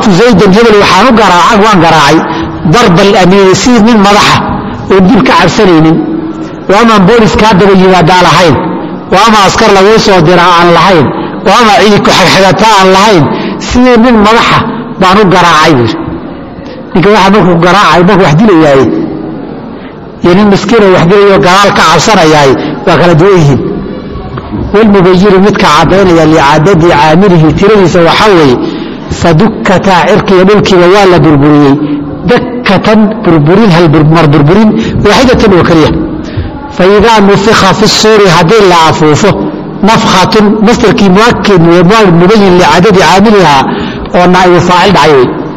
darabtu zaydan hebel waxaan u garaacay waan garaacay darba alamiini sidii nin madaxa oon dib ka cabsanaynin waamaan boolis kaa daba yimaadaa lahayn waama askar laguu soo diraa aan lahayn waama cidi ku xagxagataa aan lahayn sidii nin madaxa baan u garaacay buuri ninka waxa markuu garaacay markuu wax dilayaaye iyo nin miskiino wax dilayo gadaal ka cabsanayaay waa kala duwan yihiin walmubayinu midka caddaynaya licaadadi caamilihi tiradiisa waxaa weeye fadukkataa cirkiiyo dhulkiiba waa la burburiyey dakkatan burburin hal mar burburin waaxidatan oo keliya faidaa nufika fi suuri haddii la afuufo nafkhatun mastarkii muakid mubayin licadadi caamilihaa oo naaibu faacil dhacay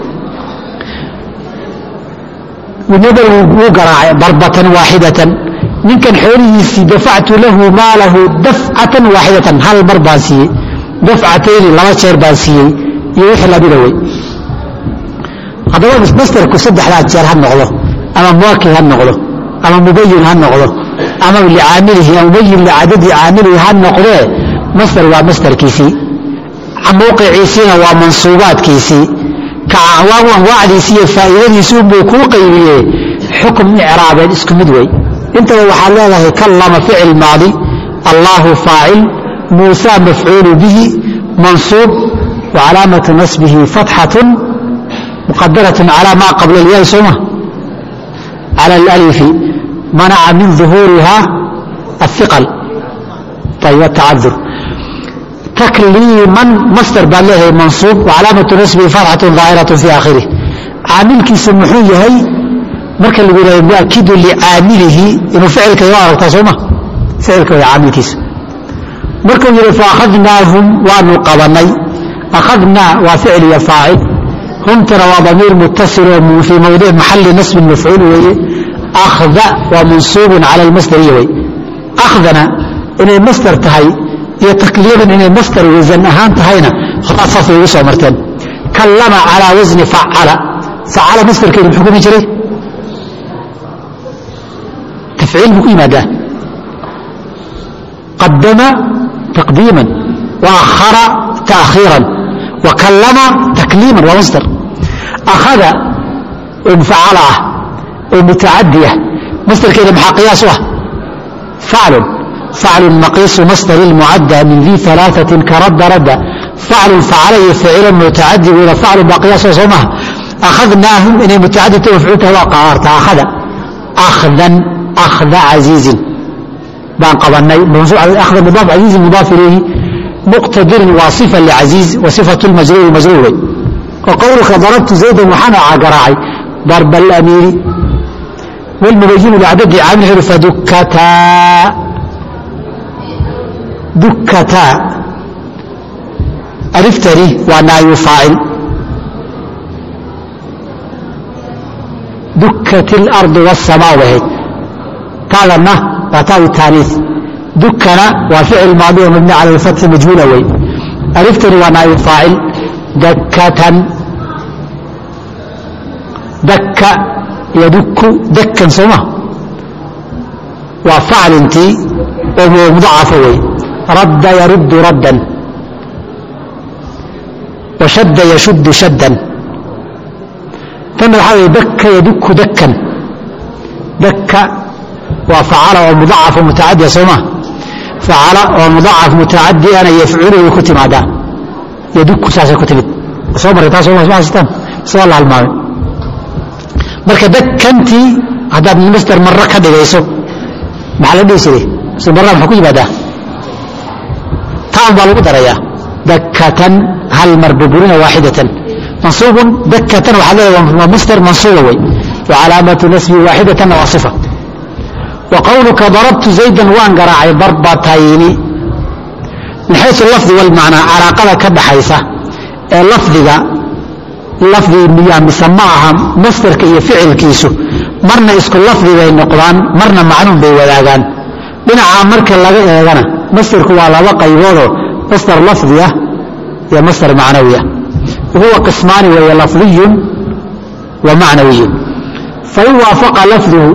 wey nabal wuu garaacay darbatan waaxidatan ninkan xoolihiisii dafactu lahu maalahu dafcatan waaxidatan hal mar baan siiyey dafcatayni laba jeer baan siiyey iyo wixii lamida wey haddaba mastarku saddexdaa jeer ha noqdo ama muakid ha noqdo ama mubayin ha noqdo ama licaamilihi ama mubayin licadadi caamilihi ha noqdee mastar waa mastarkiisii mawqiciisiina waa mansuubaadkiisii anwaacdiisii iyo faa'iidadiisi unbuu kuu qaybiyee xukm icraabeed isku mid wey intaba waxaad leedahay kallama ficil maadi allaahu faacil muusa mafcuulu bihi mansuub wa calaamatu nasbihi fatxatun muqadaratun calaa maa qabla alyaai sooma cala alalifi manaca min duhuuriha ahiqal ayb atacadur takliiman mastar baad leedahay mansuub wacalaamatu nasbihi fatxatun daahiratu fi aakhirih caamilkiisu muxuu yahay marka lagu yihahdo muakidu licaamilihi inuu ficilka iga aragtaa sooma ficilka way caamilkiisu markuu yidhi faakhadnaahum waanu qabanay akhadnaa waa ficil iyo faacil humtana waa damiir mutasil oo fii mawdic maxali nasbin mafcuul weeye akhda waa mansuubun cala almasdariya wey akhdana inay masdar tahay iyo takliiban inay masdar wasan ahaan tahayna horaa saasay ugu soo marteen kallama calaa wasni facala facala masdarkeedu muxuu kumi jiray tafciil buu ku yimaadaa qadama taqdiiman wa akhara taakhiiran wa kallama takliiman waa masdar akhada oo mufacala ah oo mutacadi ah masdarkeeda maxaa qiyaas u ah faclun faclu maqiisu masdar mucadda min di alaaثatin karadda radda faclun facala iyo ficila mutacadi weyna faclun baa qiyaasoo soo maha akhadnaahum inay mutacadita mafcuulta waa qaarta akhada akhdan akhda casiizin baan qabanay akhda mudaaf casiizin mudaaf ilayhi muqtadirin waa sifa lcaziiz wa sifatu lmajruuri majruur wey wa qowlka darabtu zaydan waxaan garaacay darba alamiiri wlmubayinu licadadi caamil xiri fadukataa dukataa aliftani waa naayu faacil dukat اlarضu wالsamaa bahayd taadana waa taawi taaniis dukana waa ficil maadi oo mabni cala اlfatxi majhuula wey aliftani waa naayu faacil dakatan dakka yaduku dakkan sooma waa faclintii oo mudacafo wey radda yaruddu raddan washadda yashuddu shaddan tanna waxaa weye dakka yaduku dakkan dakka waa facala oo mudacaf mutacadiya sooma facala oo mudacaf mutacadiana yafculu way ku timaadaa yaduku saasay ku timid soo marray taas soo haystaan soo la halmaamay marka dakkantii haddaad masder marro ka dhigayso maxaa la dhihi jiray si marra maxaa ku yimaadaa taan baa lagu darayaa dakatan hal mar burburina waaxidatan mansuubun dakatan waxaa leedahay waa masder mansuuba wey wa calaamatu nasbi waaxidatanna waa sifa wa qowluka darabtu zaydan waan garaacay darbatayni min xaysu lafdi walmacnaa calaaqada ka dhaxaysa ee lafdiga lafdi miyaa mise ma aha masderka iyo ficilkiisu marna isku lafdi bay noqdaan marna macnuun bay wadaagaan dhinacaa marka laga eegana masderku waa laba qayboodoo masdar lafdi ah iyo masdar macnawi ah huwa qismaani weeye lafdiyun wa macnawiyun fain waafaqa lafduhu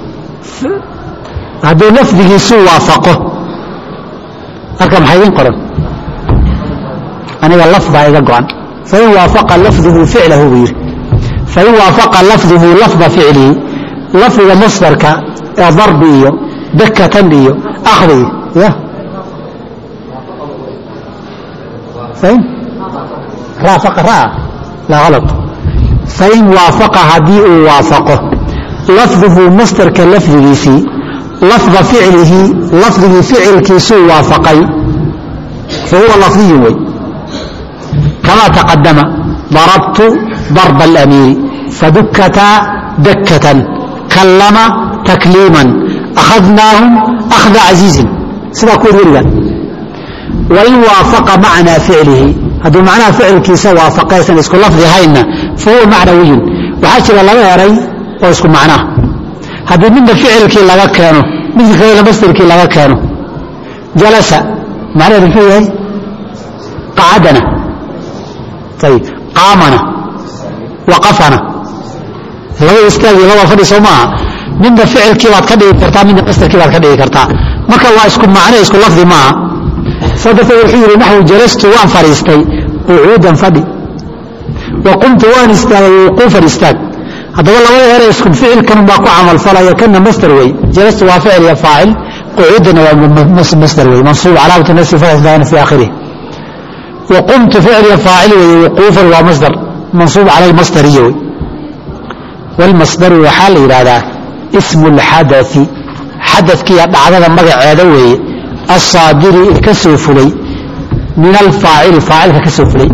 hadduu lafdigiisu waafaqo halka maxaa idin qoran aniga lafdaa iga go-an fain waafaqa lafduhu ficlahu buu yidhi fain waafaqa lafduhu lafda ficlihi lafdiga masdarka ee darbi iyo dakatan iyo akhdi ya fain raafaqa raa laa halad fain waafaqa haddii uu waafaqo lafduhu masdarka lafdigiisii lafda ficlihi lafdigii ficilkiisuu waafaqay fahuwa lafdiyu wey kamaa taqadama darabtu darba alamiiri fadukkataa dakkatan kallama takliiman akhadnaahum akhda casiizin sidaa kuwad weliga wain waafaqa macnaa ficlihi hadduu macnaha ficilkiisa waafaqaysan isku lafdi haynna fahuwa macnawiyun waxaa jira laba eray oo isku macnaha haddii midna ficilkii laga keeno midka kalena masdarkii laga keeno jalasa macnaheedu muxuu yahay qacadana ayib qaamana waqafana laba istaagi laba fadhi soo maaha midna ficilkii baad ka dhigi kartaa midna masdarkii baad ka dhigi kartaa marka waa isku macne isku lafdi maaha saa darteed wuxuu yidhi naxwu jalastu waan fadhiistay qucuudan fadhi wa qumtu waan istaagay wuquufan istaag haddaba labada ere isku ficilkan baa ku camalfalaya kana masdar wey jalastu waa ficil iyo faacil qucuudana waa masdar wey mansuub calaamatu nasi fadan fi aakhirih wa qumtu ficil iyo faacil wey wuquufan waa masdar mansuub cala almasdariya wey walmasdaru waxaa la yidhaahdaa ismu lxadai xadadkiiyo dhacdada magaceeda weeye asaadiri ee ka soo fulay min alfaacili faacilka ka soo fulay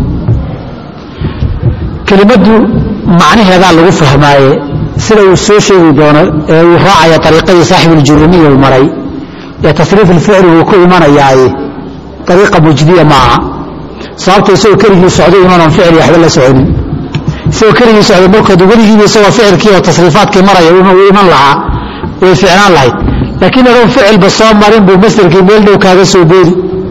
kelimaddu macnaheedaa lagu fahmaaye sida uu soo sheegi doono ee uu raacaya ariiqadii saaxibuuljurumiya uu maray ee tasriif ilficli uu ku imanayaaye ariiqa mujdiya maaha sababta isagoo keligii socday inuunan ficli waxba la soconin isagoo keligii socday markoodu weligiiba isagoo ficilkii oo tasriifaadkii maraya uu iman lahaa way ficnaan lahayd laakiin adoon ficilba soo marin buu masderkii meel dhow kaaga soo boodi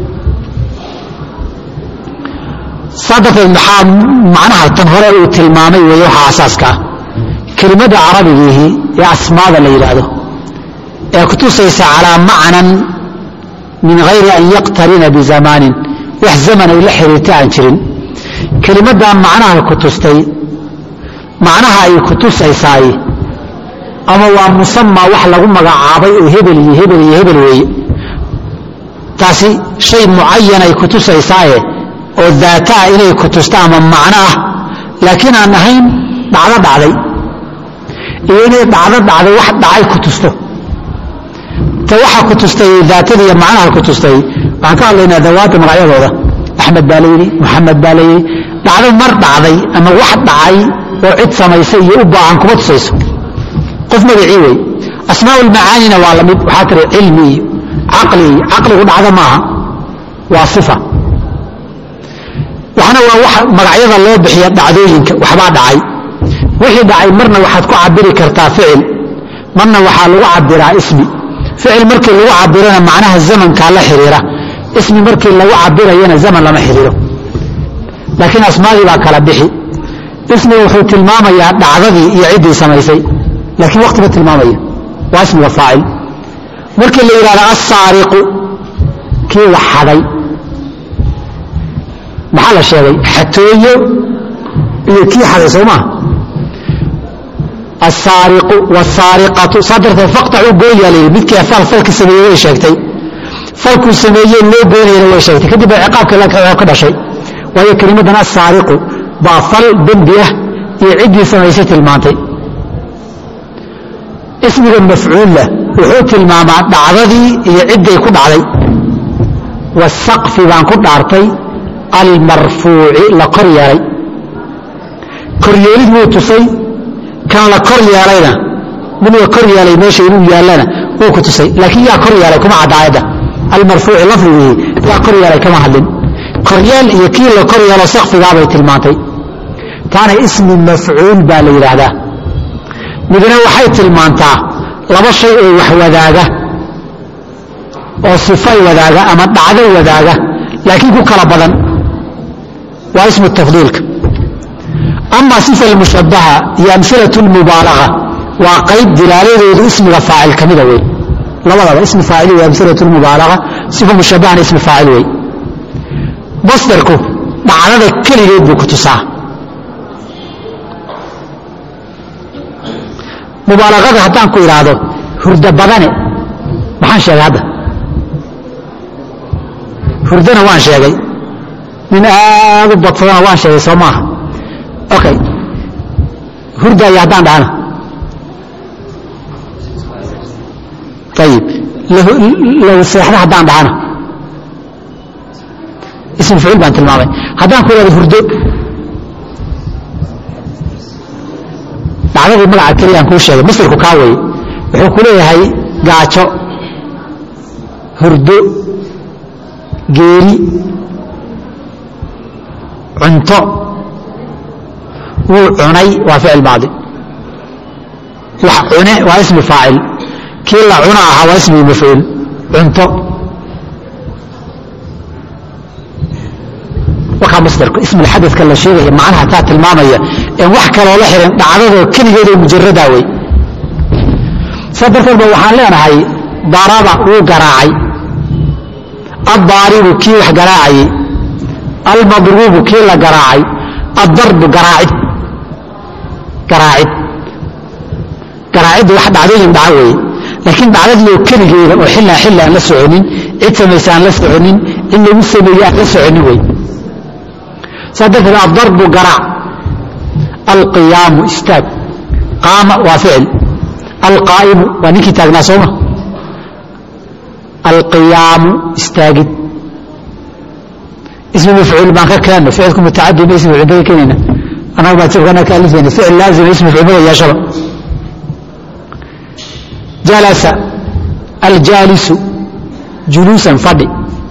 saa darteed maxaa macnaha tan hore uu tilmaamay weeye waxaa asaaska ah kelimadda carabigiihi ee asmaada la yidhaahdo ee kutusaysa calaa macnan min hayri an yaqtarina bizamaanin wax zaman ay la xiriirta aan jirin kelimaddaa macnaha ku tustay macnaha ay ku tusaysaay ama waa musamaa wax lagu magacaabay oo hebel iyo hebel iyo hebel weeye taasi shay mucayan ay ku tusaysaaye oo daataa inay ku tusta ama macno ah laakiin aan ahayn dhacdo dhacday iyo inay dhacdo dhacday wax dhacay ku tusto ta waxa ku tustay daatada iyo macnaha ku tustay waxaan ka hadlaynaa dawaadda magacyadooda axmed baa layidhi moxamed baa layidhi dhacdo mar dhacday ama wax dhacay oo cid samaysay iyo u baahan kuma tusayso qof magacii wey asmaa lmacaanina waa lamid waxaa tiri cilmi iyo caqli iyo caqligu dhacdo maaha waa sifa waxna waa wax magacyada loo bixiya dhacdooyinka waxbaa dhacay wixii dhacay marna waxaad ku cabiri kartaa ficil marna waxaa lagu cabiraa ismi ficil markii lagu cabirana macnaha zamankaa la xiriira ismi markii lagu cabirayana zaman lama xiriiro laakiin asmaadii baa kala bixi ismiga wuxuu tilmaamayaa dhacdadii iyo ciddii samaysay laakiin wakti ma tilmaamaya waa ismiga faacil markii la yidhahdo assaariqu kii wax xaday maxaa la sheegay xatooyo iyo kii xaday soo maa asaariqu wsaariqatu saa darteed faqtacu gooyaa la yidhi midkii afaal falka sameeyey way sheegtay falkuu sameeyey loo goynayana way sheegtay kadib baa ciqaabka ka dhashay waayo kelimadan asaariqu baa fal dembi ah iyo ciddii samaysay tilmaantay ismiga mafcuulla wuxuu tilmaamaa dhacdadii iyo cidday ku dhacday wasaqfi baan ku dhaartay almarfuuci la kor yeelay koryeelid wuu tusay kan la kor yeelayna mid la kor yeelay meesha inuu yaallana wuu ku tusay laakiin yaa kor yeelay kuma cadda aayadda almarfuuci lafdigii yaa kor yeelay kama hadlin koryeel iyo kii la kor yeelo sakfigaabay tilmaantay taana ismi mafcuul baa la yidhaahdaa midna waxay tilmaantaa laba shay oo wax wadaaga oo sifay wadaaga ama dhacdo wadaaga laakiin ku kala badan waa ismu tafdiilka ama sifa almushabaha iyo amsilatu lmubaalaga waa qayb dilaaladoodu ismiga faacil ka mida wey labadaba ismi faacil wey amsilatu lmubaalaga sifa mushabahana ismi faacil wey masdarku dhacdada keligeed buu ku tusaa mubaalaqada haddaan ku idhaahdo hurdo badane maxaan sheegay hadda hurdana waan sheegay nin aad u badsadana waan sheegay soo maaha okay hurdaya haddaan dhahana ayib lahu seexda haddaan dhahana ism ficil baan tilmaamay haddaan ku ihahdo hurdo dhacdadii magaca keliya aan kuu sheegay masirku kaa weye wuxuu ku leeyahay gaajo hurdo geeri cunto wuu cunay waa ficil maadi wax cune waa ismi faacil kii la cuna ahaa waa ismigi mafcuul cunto wakaa masdarku ismulxadadka la sheegaya macnaha taa tilmaamaya en wax kaloo la xihan dhacdadoo keligeedoo mujaradaa wey saa darteed ba waxaan leenahay daraba wuu garaacay addaaribu kii wax garaacayey almadruubu kii la garaacay addarbu garaacid garaacid garaaciddu wax dhacdooyin dhaca weeye laakiin dhacdadiioo keligeeda oo xillaa xilli aan la soconin cid samaysa aan la soconin in lagu sameeye aan la soconin wey saa darteed addarbu garaac alqiyaamu istaag qaama waa ficil alqaa'imu waa ninkii taagnaa sooma alqiyaamu istaagid ismi mafcuul baan ka keenno ficilku mutacadi ma ismi mafcuul ka keenayna annaga baa jabkana ka alifayna ficil laazima ismi mafcuul mada yeeshaba jalasa aljaalisu juluusan fadhi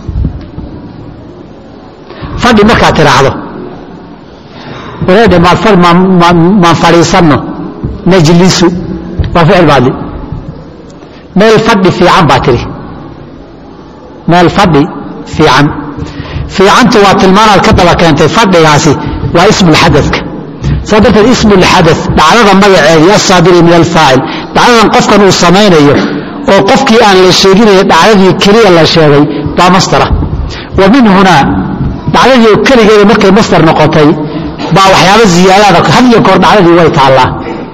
fadhi markaad tiraahdo wareedhe maan fadhiisanno najlisu waa ficil baadli meel fadhi fiican baa tiri meel fadhi fiican fiicantu waa tilmaanaad ka daba keentay fadhigaasi waa ismulxadadka saa darteed ismulxadad dhacdada magaceedii asaadiri min alfaacil dhacdadan qofkan uu samaynayo oo qofkii aan la sheeginayo dhacdadii keliya la sheegay baa mastara wa min hunaa dhacdadii oo keligeeda markay mastar noqotay baa waxyaaba ziyaadaada had iyo goor dhacdadii way taallaa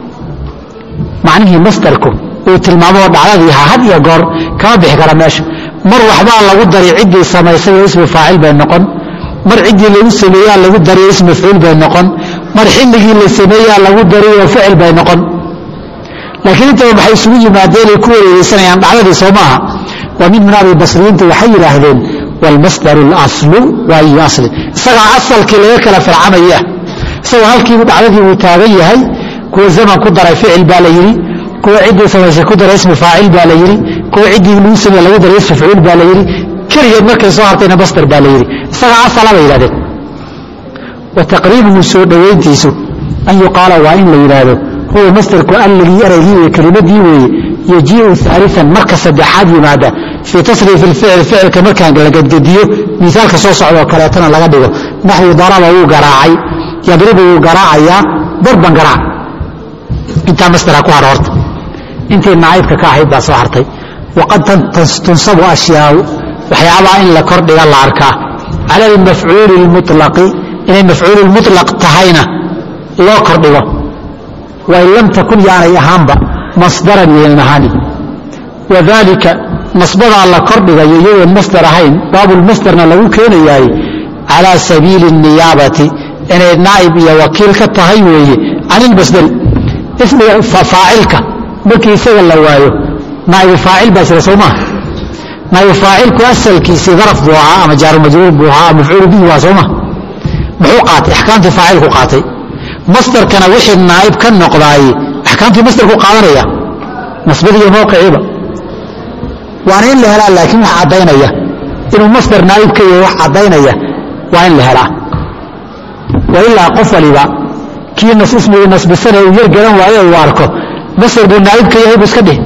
macnihii mastarku uu tilmaamo oo dhacdadii ha had iyo goor kama bixi kara meesha mar waxbaa lagu dari ciddii samaysay oo ismi faacil bay noqon mar ciddii lagu sameeyaa lagu dari oo ismi mafcuul bay noqon mar xilligii la sameeyaa lagu dari oo ficil bay noqon laakiin intaba maxay isugu yimaadeen ay ku wareegeysanayaan dhacdadii soo maaha waa mid min abi basriyiinta waxay yidhaahdeen waalmasdaru اlaslu waa iyo asli isagaa asalkii laga kala farcamayah isagoo halkiibu dhacdadii uu taagan yahay kuwa zaman ku daray ficil baa la yidhi kuwa ciddii samaysay ku daray ismi faacil baa la yidhi kuwa ciddii lagu sameye lagu daray ismi facuul baa la yidhi keligeed markay soo hartayna masdar baa la yidhi isagaa asala bay yidhahdeen wa taqriibuhu soo dhowayntiisu an yuqaala waa in la yidhaahdo huwa masdarku alligii eraygii iyo kelimadii weeye yajiiu aalian marka saddexaad yimaada fii tasriif ilficil ficilka markaan la gadgediyo miaalka soo socdaoo kaleetana laga dhigo naxwi daraba wuu garaacay yadribu wuu garaacayaa darban garaac intaa masdara ku har horta intii naaibka ka ahayd baa soo hartay waqad tunsabu ashyaau waxyaabaha in la kordhiga la arkaa cala almafcuuli lmulaqi inay mafcuulu mulaq tahayna loo kordhigo wain lam takun yaanay ahaanba masdaran yaynan ahaanin wadalika nasbadaa la kordhigayo iyagoon masdar ahayn baabulmasdarna lagu keenayaay calaa sabiili الniyaabati inay naa'ib iyo wakiil ka tahay weeye can ilmasdari ismiga faacilka markii isaga la waayo naa'ibu faacil baa jira soo maha naa'ibu faacilku asalkiisii daraf buu ahaa ama jaaru majruur buu ahaa mafcuulu bihi waa soo maha muxuu qaatay axkaamtii faacilku qaatay masdarkana wixii naa'ib ka noqdaay axkaamtii masdarku qaadanaya nasbadiiyo mowqiciiba waana in la helaa laakiin wax caddaynaya inuu masdar naa'ib ka yahay wax caddaynaya waa in la helaa wa ilaa qof waliba kii ismigii nasbisana uu yar garan waayo uu arko masdar buu naa'ib ka yahay buu iska dhih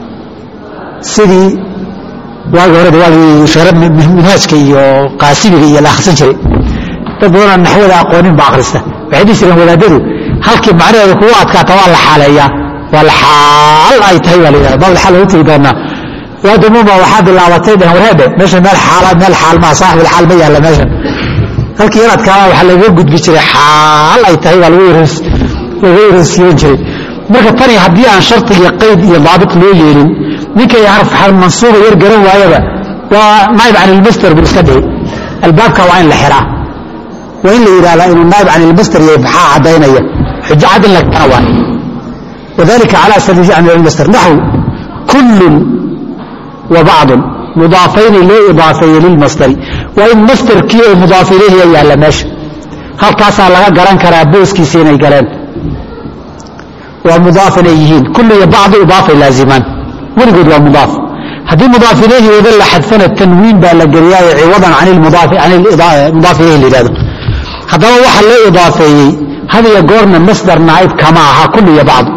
sidii waagi hore waagii sheere minhaajka iyo qaasimiga iyo la akhrisan jiray dad badanoo naxwada aqoonin ba akhrista waxay dhihi jireen wadaadadu halkii macnaheeda kugu adkaata waa la xaaleeyaa waa la xaal ay tahay baa la yidhahda baab xaal lagu tegi doonaa waadamuma waxaa bilaabatay dhehen wareedhe meesha meel xaala meel xaal maa saaxibul xaal ma yaalla meeshan halkii yaradkaana waxaa lagaga gudbi jiray xaal ay tahay baa laga yarosiiban jiray marka tani haddii aan shardiga qayd iyo daabit loo yeelin ninkay harf mansuuba yar garan waayaba waa naayib can ilmaster buu iska dhihi albaabka waa in la xiraa waa in la yidhahdaa inuu naayib can ilmaster yahay maxaa caddaynaya xujo cad in la kana waa wadalika calaa sabiili can ilmaster naxw kullun wa bacdun mudaafayni loo idaafeeye lilmastari waa in masterkii oo mudaaf ilayhiya yaalla meesha halkaasaa laga garan karaa booskiisa inay galeen waa mudaaf inay yihiin kullu iyo bacdu idaafay laazimaan weligood waa mudaaf haddii mudaaf ilayhi wada la xadfana tanwiin baa la geliyaayo ciwadan can ilmudaaf ilayhi la yidhahdo haddaba waxa loo idaafeeyey had iyo goorna masdar naayib kama aha kullu iyo bacdu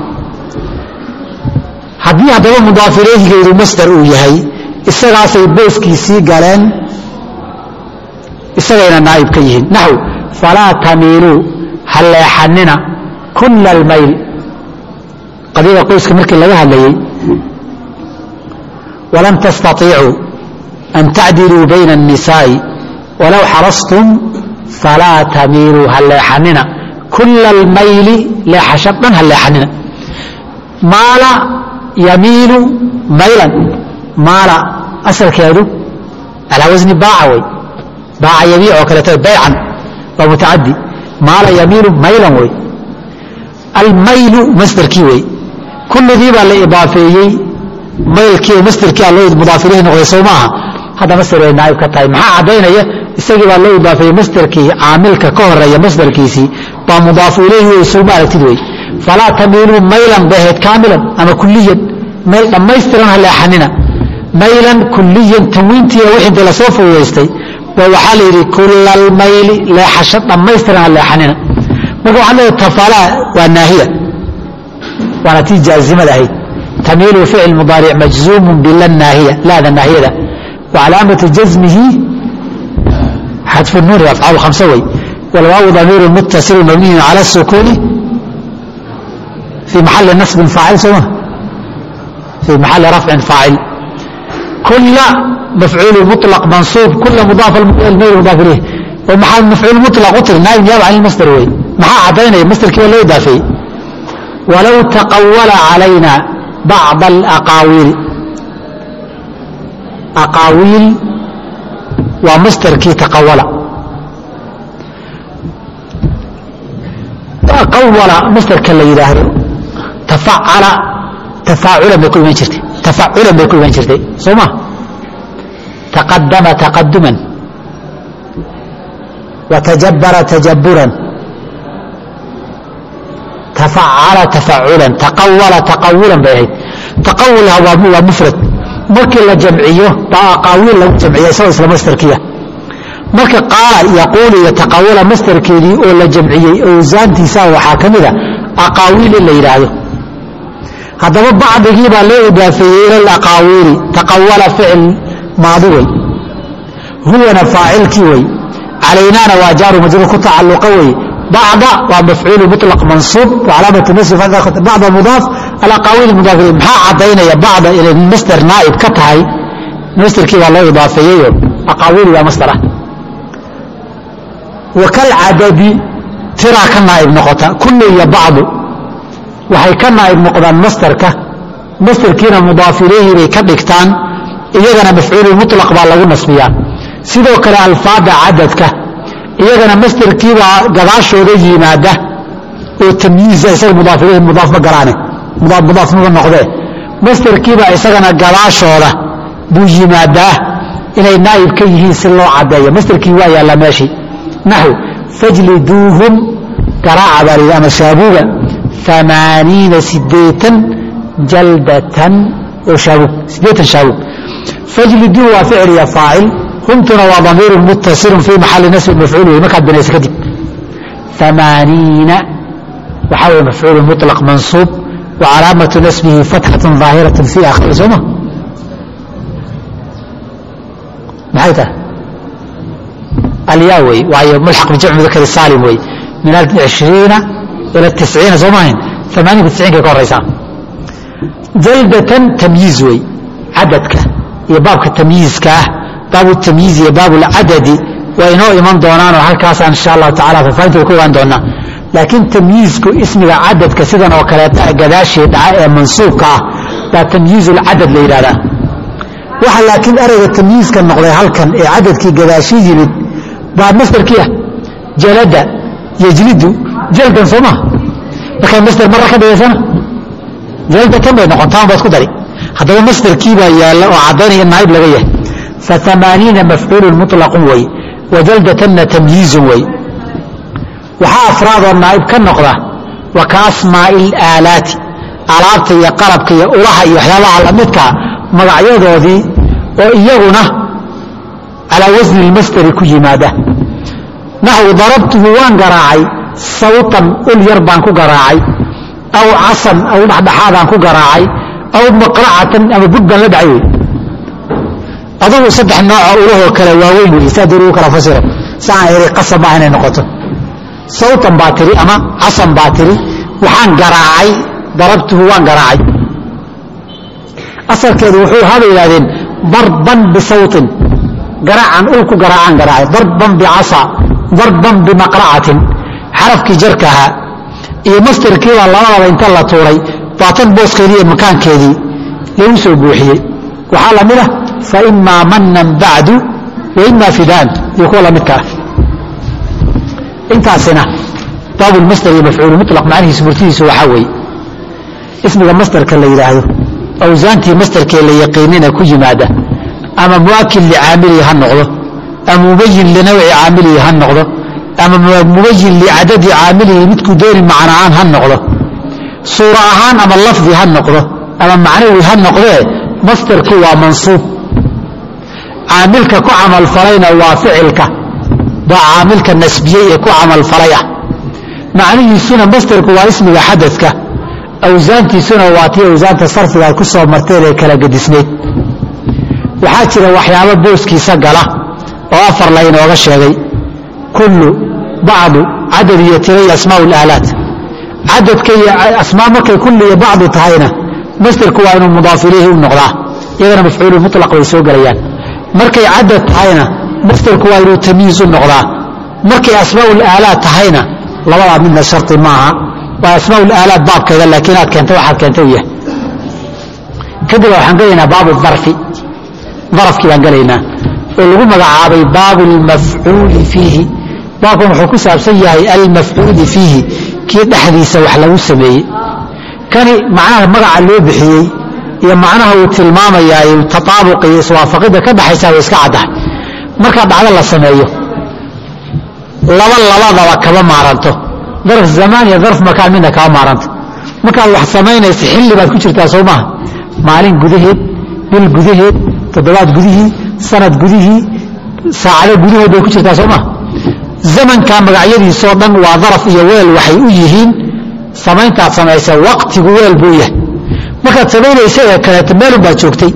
haddii haddaba mudaaf ilayhigaydu masdar uu yahay isagaasay booskiisii galeen isagayna naa'ib ka yihiin naxw falaa tamiiluu ha leexanina kula almayl qadiyada qoyska markii laga hadlayey walan tastaiicuu an tacdiluu bayna الnisaaءi walow xarastum falaa tamiiluu ha leexanina kula almayli leexasho dhan ha leexanina maala yamiilu maylan maala asalkeedu alaa wasni baaca wey baaca yamiic oo kaleeto baycan waa mutacadi maala yamiilu maylan wey almaylu masderkii wey kulligii baa la idaafeeyey maylkii oo masderkii aa loo mudaaf ilayhi noqday sow maaha hadda masder bay naayib ka tahay maxaa caddaynaya isagii baa loo idaafeeyey masderkii caamilka ka horeeya masderkiisii baa mudaafu ilayhi wey sowma aragtid wey falaa tamiiluu maylan bay ahayd kaamilan ama kuliyan mayl dhammaystiran ha leexanina maylan kuliyan tanwiintiiya wixii inta lasoo fududaystay ba waxaa la yidhi kula almayli leexasho dhammaystiran ha leexanina marka waxaa leedahay tafalaa waa naahiya waana tii jaazimada ahayd tamiilu ficil mudaaric majzuumun bila naahiya laada naahiyada wa calaamatu jazmihi xadfu nuuni afcaal khamsa wey walwaawu damiiru muttasilu mabniyun cala sukuuni fii maxali nasbin faacil sooma fii maxali rafcin faacil kula mafcuul muطlaq mansuub kula mudaaf almayl mudaaf ilayh oo maxaa mafcuul muطlaq u tiri naayib niyaaba can ilmasdar wey maxaa caddaynaya masdarkii waa loo idaafeeyey walow taqawala calayna bacض alaqaawiil aqaawiil waa masdarkii taqawala qawala masdarka la yidhaahdo tafacala tafaaculan bay ku iman jirtay tafaculan bay ku iman jirtay soo ma taqadama taqaduman watajabara tajaburan tafacala tafaculan taqawala taqawulan bay ahayd taqawulha waa mufrad markii la jamciyo baa aqaawiil lagu jamciya isagoo isla mastarkiya marka qaala yaquulu iyo taqawula mastarkeedii oo la jamciyey owsaantiisa waxaa ka mida aqaawiil in la yidhaahdo haddaba bacdigii baa loo idaafeeyey ila alaqaawiili taqawala ficil maadi wey huwana faacilkii wey calaynaana waa jaaru majruur ku tacalluqa wey bacda waa mafcuulu muطlaq mansuub wacalaamatu nasbi bacda mudaaf alaqaawiil mudaaf ilayh maxaa caddaynaya bacda inay masder naa'ib ka tahay masderkii baa loo idaafeeyeyo aqaawiili waa masder ah wakalcadadi tiraa ka naa'ib noqota kullu iyo bacdu waxay ka naa'ib noqdaan masderka masderkiina mudaaf ilayhi bay ka dhigtaan iyagana mafcuulu muطlaq baa lagu nasbiyaa sidoo kale alfaada cadadka iyagana masderkiibaa gadaashooda yimaada oo tamyiiza isaga mudaaf ilayhi mudaaf ma galaane mudaaf mudaaf maba noqdee masderkiibaa isagana gadaashooda buu yimaadaa inay naa'ib ka yihiin si loo caddeeyo masderkii waa yaallaa meeshii naxw fajliduuhum garaaca baa layidhi ama shaabuuga amaaniina sideetan jaldatan oo shaabuug sideetan shaabuug fajliduu waa ficil iyo faacil humtuna waa damiiru muttasilun fii maxali nasbi mafcuul wey markaad binayso kadib amaaniina waxaa weye mafcuulu muطlaq mansuub wa calaamatu nasbihi fatxatun ظaahiraة fii akhiri sooma maxay tahay alyaa wey waayo mulxaq bijamc mudakari saalim wey min ishriina ila tisciina soo maahayn amaaniinka tisciinkay ka horaysaa jaldatan tamyiiz wey cadadka iyo baabka tamyiizka ah baabu tamyiiz iyo baab lcadadi waa inoo iman doonaanoo halkaasaan insha allahu tacala faafahinta ku ogaan doonaa laakiin tamyiizku ismiga cadadka sidan oo kaleeta gadaashii dhaca ee mansuubka ah baa tamyiizulcadad la yidhahdaa waxa laakiin ereyga tamyiizka noqday halkan ee cadadkii gadaashii yimid baa masderkii ah jalada yejlidu jaldan soo maha markaa masder marra ka dhigaysana jaldatan bay noqontaan baa isku dari haddaba masderkii baa yaalla oo caddaynaya naayib laga yahay faamaaniina mafcuulun muطlaqun wey wajaldatanna tamyiizun wey waxaa afraadoo naa'ib ka noqda wa ka asmaa'i ilaalaati alaabta iyo qalabka iyo ulaha iyo waxyaabaha lamidkaa magacyadoodii oo iyaguna calaa wasni lmasderi ku yimaada naxwu darabtuhu waan garaacay sawtan ul yar baan ku garaacay aw casan aw dhexdhexaadaan ku garaacay aw maqracatan ama bud baan la dhacay wey adugu saddex noocoo ulahoo kale waaweyn wey saa dooru kala fasiro saan iri qasab maaha inay noqoto sawtan baa tiri ama casan baa tiri waxaan garaacay darabtuhu waan garaacay asalkeedu wuxuu haba yidhahdeen darban bisawtin garaacan ul ku garaacaan garaacay darban bicasa darban bimaqracatin xarafkii jarka ahaa iyo mastarkiibaa labadaba inta la tuuray baatan booskeedii iyo makaankeedii lagu soo buuxiyey waxaa lamid ah fa imaa manan bacdu wa imaa fidaan iyo kuwa lamidka ah intaasina baabulmasdar iyo mafcuulu mulaq macnihiisu murtidiisu waxaa weeye ismiga masdarka la yidhaahdo awsaantii masdarkee la yaqiinina ku yimaada ama muakid licaamilihi ha noqdo ama mubayin linawci caamilihi ha noqdo ama mubayin licadadi caamilihi midkuu dooni macna'aan ha noqdo suura ahaan ama lafdi ha noqdo ama macnawi ha noqdee masdarku waa mansuub caamilka ku camalfalayna waa ficilka baa caamilka nasbiyey ee ku camalfalay ah macnihiisuna masdarku waa ismiga xadadka awsaantiisuna waa tii awsaanta sarfigaad ku soo marteen ee kala gedisnayd waxaa jira waxyaabo booskiisa gala oo afar la inooga sheegay kullu bacdu cadad iyo tira iyo asmaa laalaat cadadka iyo asmaa markay kulli iyo bacdu tahayna masderku waa inuu mudaaf ilayhi u noqdaa iyagana mafcuulu mulaq bay soo gelayaan markay cadad tahayna masderku waa inuu tamyiiz u noqdaa markay asmaa laalaat tahayna labadaa midna sharti maaha waa asmaa laalaat baabkeeda laakiin aad keenta waxaad keenta u yahay kadib waxaan gelaynaa baabu darfi darafkii baan gelaynaa oo lagu magacaabay baabu lmafcuuli fiihi baabkan wuxuu ku saabsan yahay almafcuuli fiihi kii dhexdiisa wax lagu sameeyey kani macnaha magaca loo bixiyey iyo macnaha uu tilmaamayaa tataabuq iyo iswaafaqidda ka dhaxaysa way iska caddahay markaa dhacdo la sameeyo laba labadaba kama maaranto darf zamaan iyo darf makaan midna kama maaranto markaad wax samaynaysa xilli baad ku jirtaa soo maaha maalin gudaheed bil gudaheed toddobaad gudihii sanad gudihii saacado gudahood bay ku jirtaa soo maha zamanka magacyadiisoo dhan waa daraf iyo weel waxay u yihiin samayntaad samaysa waqtigu weel buu yahay markaad samaynaysa ee kaleeto meelun baad joogtay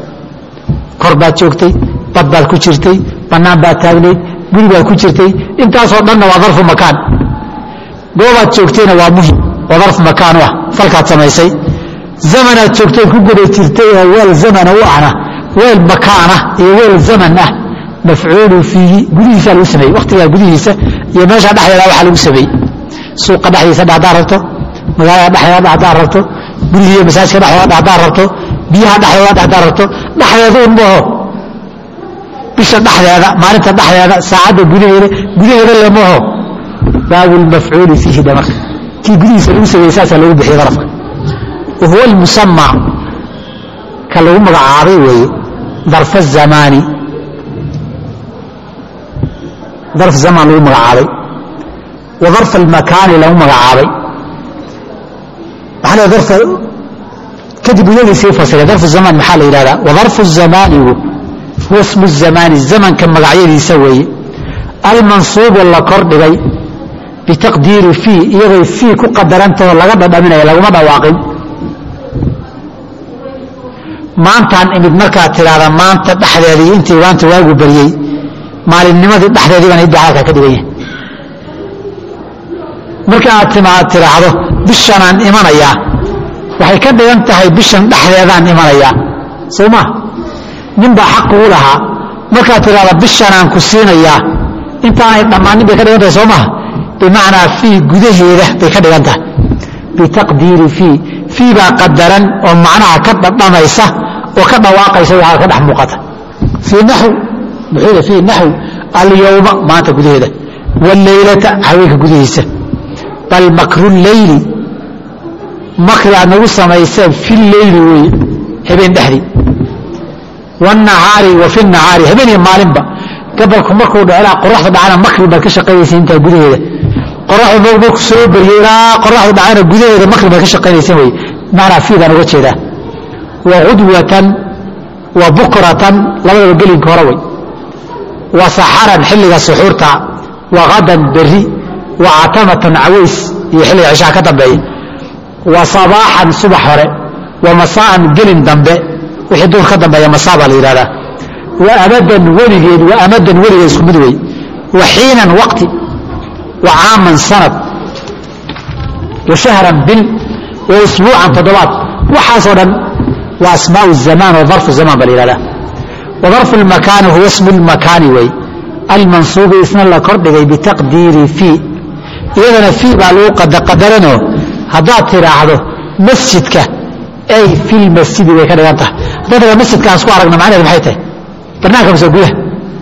kor baad joogtay bad baad ku jirtay bannaan baad taagnayd guri baad ku jirtay intaasoo dhanna waa darfu makaan goobaad joogtayna waa muhim oo darfu makaan u ah falkaad samaysay zamanaad joogtay ku guda jirtay oo weel zamana u ahna weel makaana iyo weel zaman ah mafcuulu fiihi gudihiisaa lagu sameeyey waktigaa gudihiisa iyo meesha dhexdeeda waxaa lagu sameeyey suuqa dhexdiisa haddaad rabto magaalada dhexdeeda haddaad rabto guriga iyo masaajka dhexdooda haddaad rabto biyaha dhexdooda haddaad rabto dhexdeeduun maaho bisha dhexdeeda maalinta dhexdeeda saacadda gudaheeda gudaheeda le maaho baabu lmafcuuli fiihi dhe marka kii gudihiisa lagu sameeyey saasaa lagu bixiyey darafka wahuwa almusama ka lagu magacaabay weeye darf الzamaani darf zamaan lagu magacaabay wa darf almakaani lagu magacaabay waxaa la darfa kadib iyagii sii fasiray darfu zamaan maxaa la yidhahdaa wadarfu zamaanigu huwa smu zamaani zamanka magacyadiisa weeye almansuubu la kordhigay bitaqdiiri fii iyaday fii ku qadarantahoo laga dhadhaminaya laguma dhawaaqin maantaan imid markaad tidhaahda maanta dhexdeeda iyo intii waanta waagu baryey maalinnimadii dhexdeedii baan idda halkaa ka dhigan yahay marka aad timaad tidhaahdo bishanaan imanayaa waxay ka dhigan tahay bishan dhexdeedaan imanayaa soo maa nin baa xaq ugu lahaa markaad tidhahda bishanaan ku siinayaa intaanay dhammaanin bay ka dhigan tahay soo maha bimacnaa fii gudaheeda bay ka dhigan tahay bitaqdiiri fii fii baa qadaran oo macnaha ka dhadhamaysa oo ka dhawaaqaysa waxaa ka dhex muuqata fii naxw muxuu fii naxw alyowma maanta gudaheeda wاleylata haweenka gudahiisa bal makru leyli makri aad nagu samayseen fi leyli weeye habeen dhexdii wاnahaari wa fi nahaari habeen iyo maalinba gabalku markuu dheclaa qoraxda dhacana makri baad ka shaqaynaysa intaa gudaheeda qoraxdu marku soo beriyo ilaa qoraxdu dhacana gudaheeda makri baad ka shaqaynaysa weye macnaa fiidaan uga jeedaa wa gudwatan wa bukratan labadaba gelinka hore wey wa saxaran xilliga suxuurta wa hadan beri wa catamatan caways iyo xilliga cishaha ka dambeeya wa sabaaxan subax hore wa masaa'an gelin dambe wixii duur ka dambeeya masaa baa la yidhahdaa wa amadan weligeed wa amadan weligeed isku mid wey wa xiinan waqti wa caaman sanad wa shahran bil wa usbuucan toddobaad waxaasoo dhan waa asmaau zamaan wa darfu zamaan baa la yihahdaa wa darfu lmakaani huwa ismu lmakaani wey almansuubi isna la kordhigay bitaqdiiri fii iyadana fii baa lagu qadaranoo haddaad tidhaahdo masjidka ay fi lmasjidi way ka dhigan tahay haddaad tidhahdo masjidka aan isku aragno macnaheedu maxay tahay barnaamka mase gudaha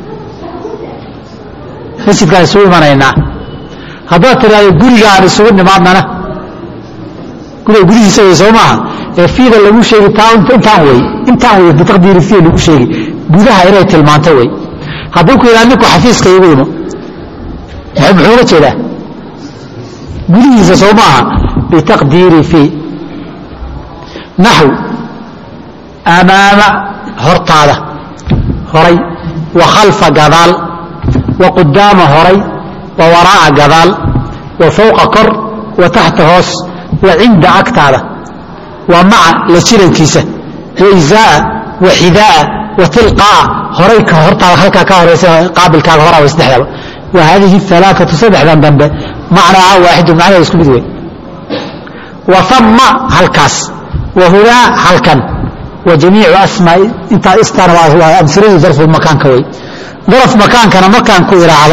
masjidkaan isugu imanaynaa haddaad tidhahdo guriga aan isugu nimaadnana guriga gudihiisa wey soo maaha ee fiida lagu sheegi taa intaan wey intaan wey bitaqdiiri fii lagu sheegi gudaha inay tilmaanto wey hadduu ku yidhaha ninku xafiiska igu imo muxuu uga jeedaa gudihiisa soo maaha bitaqdiiri fii naxw amaama hortaada horay wa khalfa gadaal wa qudaama horay wa waraa'a gadaal wa fowqa kor wa taxta hoos wa cinda agtaada wa maca la jirankiisa wa izaa'a wa xidaa'a wa tilqaa'a horay ka hortaada halkaa ka horaysa qaabilkaaga horaa way saddexdaba wa haadihi alaaatu saddexdan dambe macnaaha waaxidu macnaheeda isku mid wey wa ama halkaas wa hunaa halkan wa jamiicu asmaai intaa istaan waa amhiladii darfu makaanka wey daraf makaankana markaan ku idhaahdo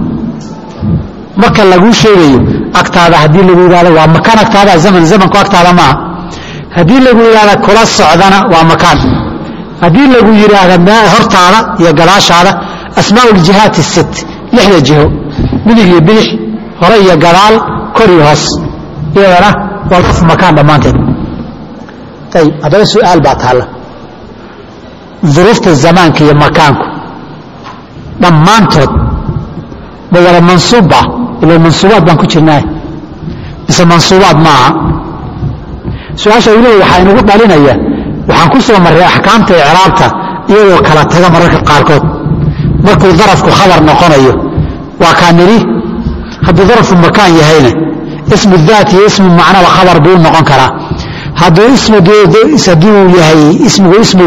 marka laguu sheegayo agtaada haddii lagu yidhahdo waa makaan agtaada zaman zamanku agtaada maaha haddii lagu yidhahda kula socdana waa makaan haddii lagu yidhaahda hortaada iyo gadaashaada asmaau ljihaati sit lixda jiho midig iyo bidix hore iyo gadaal kor iyo hoos iyadana waa darfu makaan dhammaanteed ayib haddaba su-aal baa taalla duruufta zamaanka iyo makaanku dhammaantood ma wada mansuubba ila mansuubaad baan ku jirnaa mise mansuubaad maaha su-aasha uu leey waxaa inugu dhalinaya waxaan ku soo marray axkaamta icraabta iyadoo kala taga mararka qaarkood markuu darafku khabar noqonayo waa kaa nidhi hadduu darfu makaan yahayna ismu daat iyo ismu macnaba khabar buu noqon karaa hadduu hadduu yahay ismigu ismu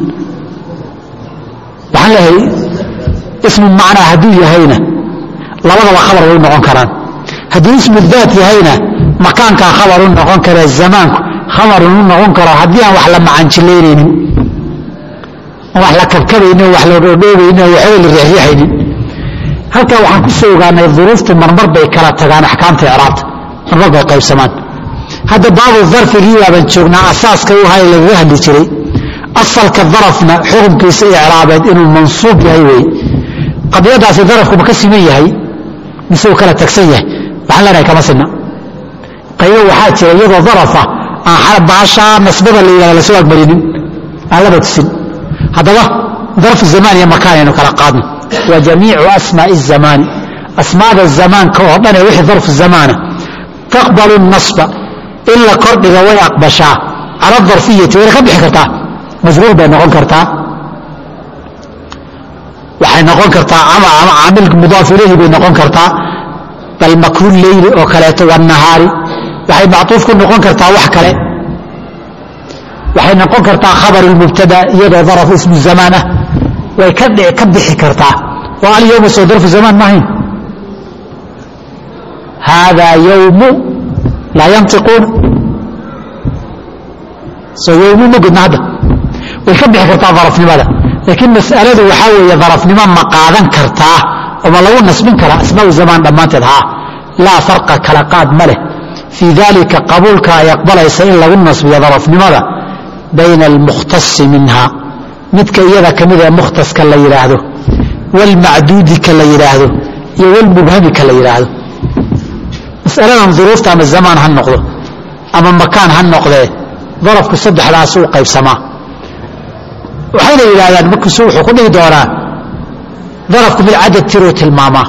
waxaan leeyahay ismu macnaa hadduu yahayna labadaba khabar way noqon karaan hadduu ismu daat yahayna makaankaa khabar u noqon kara zamaanku khabarun u noqon karo haddii aan wax la macanjilaynaynin wax la kabkabaynin wax la dhoodhoobaynin waxba la riixriixaynin halkaa waxaan ku soo ogaanay duruuftu marmar bay kala tagaan axkaamta icraabta marmar bay qaybsamaan hadda baabu darfigii baaban joognaa asaaska u ahaa lagaga hadli jiray asalka darafna xukunkiisa icraabeed inuu mansuub yahay wey qadiyadaasi darafku ma ka siman yahay mise uu kala tagsan yahay waxaan leenahay kama sinna qaybo waxaa jira iyadoo darafa aan baashaa nasbada la yidhahda lasoo agmarinin aan laba tusin haddaba darfu zamaan iyo makaan aynu kala qaadno wa jamiicu asmaa'i zamaani asmaada zamaanka oo dhan ee wixii darfu zamaana taqbalu nasba in la kordhiga way aqbashaa cala darfiyati wayna ka bixi kartaa majruur bay noqon kartaa waxay noqon kartaa ama caamil mudaaf ilayhi bay noqon kartaa bal makru leyli oo kaleeto wanahaari waxay mactuuf ku noqon kartaa wax kale waxay noqon kartaa khabar mubtada iyadoo daraf ismu zamaan ah way ka ka bixi kartaa oo alyowma soo darfu zamaan maahayn haadaa yowmu laa yantiquuna soo yowmu ma gudna hadda way ka bixi kartaa darafnimada laakiin mas'aladu waxaa weeye darafnimo ma qaadan kartaa oma lagu nasbin karaa asmaau zamaan dhammaanteed haa laa farqa kala qaad ma leh fii dalika qabuulka ay aqbalaysa in lagu nasbiyo darafnimada bayna almukhtasi minha midka iyada ka mid ee mukhtaska la yidhaahdo waalmacduudi ka la yidhaahdo iyo walmubhami ka la yidhaahdo masaladan duruufta ama zamaan ha noqdo ama makaan ha noqdee darafku saddexdaas u qaybsamaa waxayna yidhahdaan markiisu wuxuu ku dhihi doonaa darafku mid cadad tiruu tilmaamaa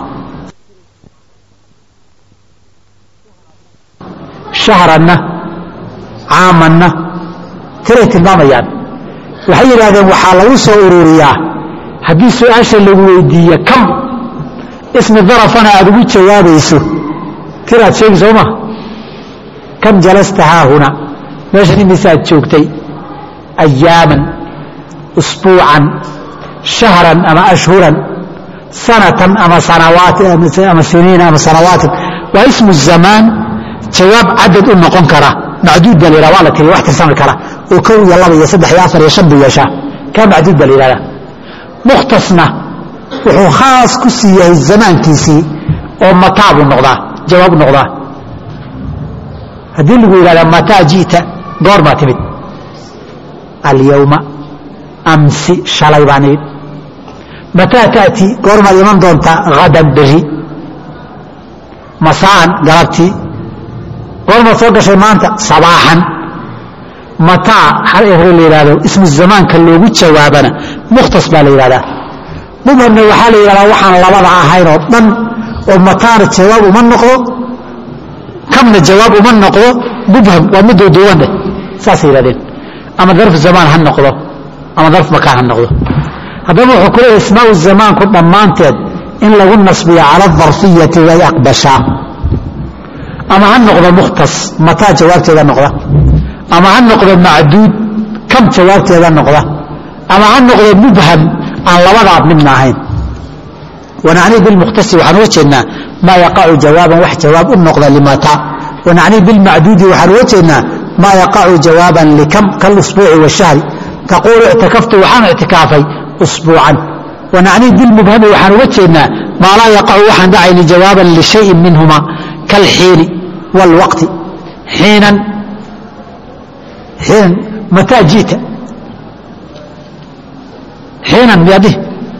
shahranna caamanna tiray tilmaamayaan waxay yidhahdeen waxaa lagu soo ururiyaa haddii su-aasha lagu weydiiye kam ismi darafana aada ugu jawaabayso tiraad sheegi soo ma kam jalasta haahuna meeshan imisaad joogtay ayaaman usbuucan shahran ama ashhuran sanatan ama ama siniina ama sanawaatin waa ismu zamaan jawaab cadad u noqon kara macduud baa la yihah waa la tiriya wax tirsami kara oo kow iyo laba iyo saddex iyo afar iyo shan buu yeeshaa kaa macduud baa la yihahdaa mukhtasna wuxuu khaas ku sii yahay zamaankiisii oo mataa buu noqdaa jawaab noqdaa haddii lagu yidhahda mataa ji'ta goor baa timid alyawma amsi shalay baa nimid mataa ta'ti goormaad iman doontaa hadan beri masaan galabtii goormaad soo gashay maanta sabaaxan mataa hal ere la yidhahdo ismu zamaanka loogu jawaabana mukhtas baa la yidhahdaa mubhamna waxaa la yidhahdaa waxaan labada ahayn oo dhan oo mataana jawaab uma noqdo kamna jawaab uma noqdo mubham waa mid duuduuban dheh saasay yidhahdeen ama darf zamaan ha noqdo ama darf makaan ha noqdo haddaba wuxuu ku leeyahy ismaau zamaanku dhammaanteed in lagu nasbiyo cala darfiyati way aqbashaa ama ha noqdo mukhtas mataa jawaabteeda noqda ama ha noqdo macduud kam jawaabteeda noqda ama ha noqdo mubham aan labadaad midna ahayn wanacnii bilmukhtasi waxaan uga jeednaa maa yaqacu jawaaban wax jawaab u noqda limataa wanacnii bilmacduudi waxaan uga jeednaa maa yaqacu jawaaban likam kalusbuuci washahri taquulu ictakaftu waxaan ictikaafay usbuucan wanacnii bilmubhami waxaan uga jeednaa maa laa yaqacu waxaan dhacayni jawaaban lishayin minhuma kalxiini wاlwaqti xiinan xiinan mataa ji'ta xiinan miyaadih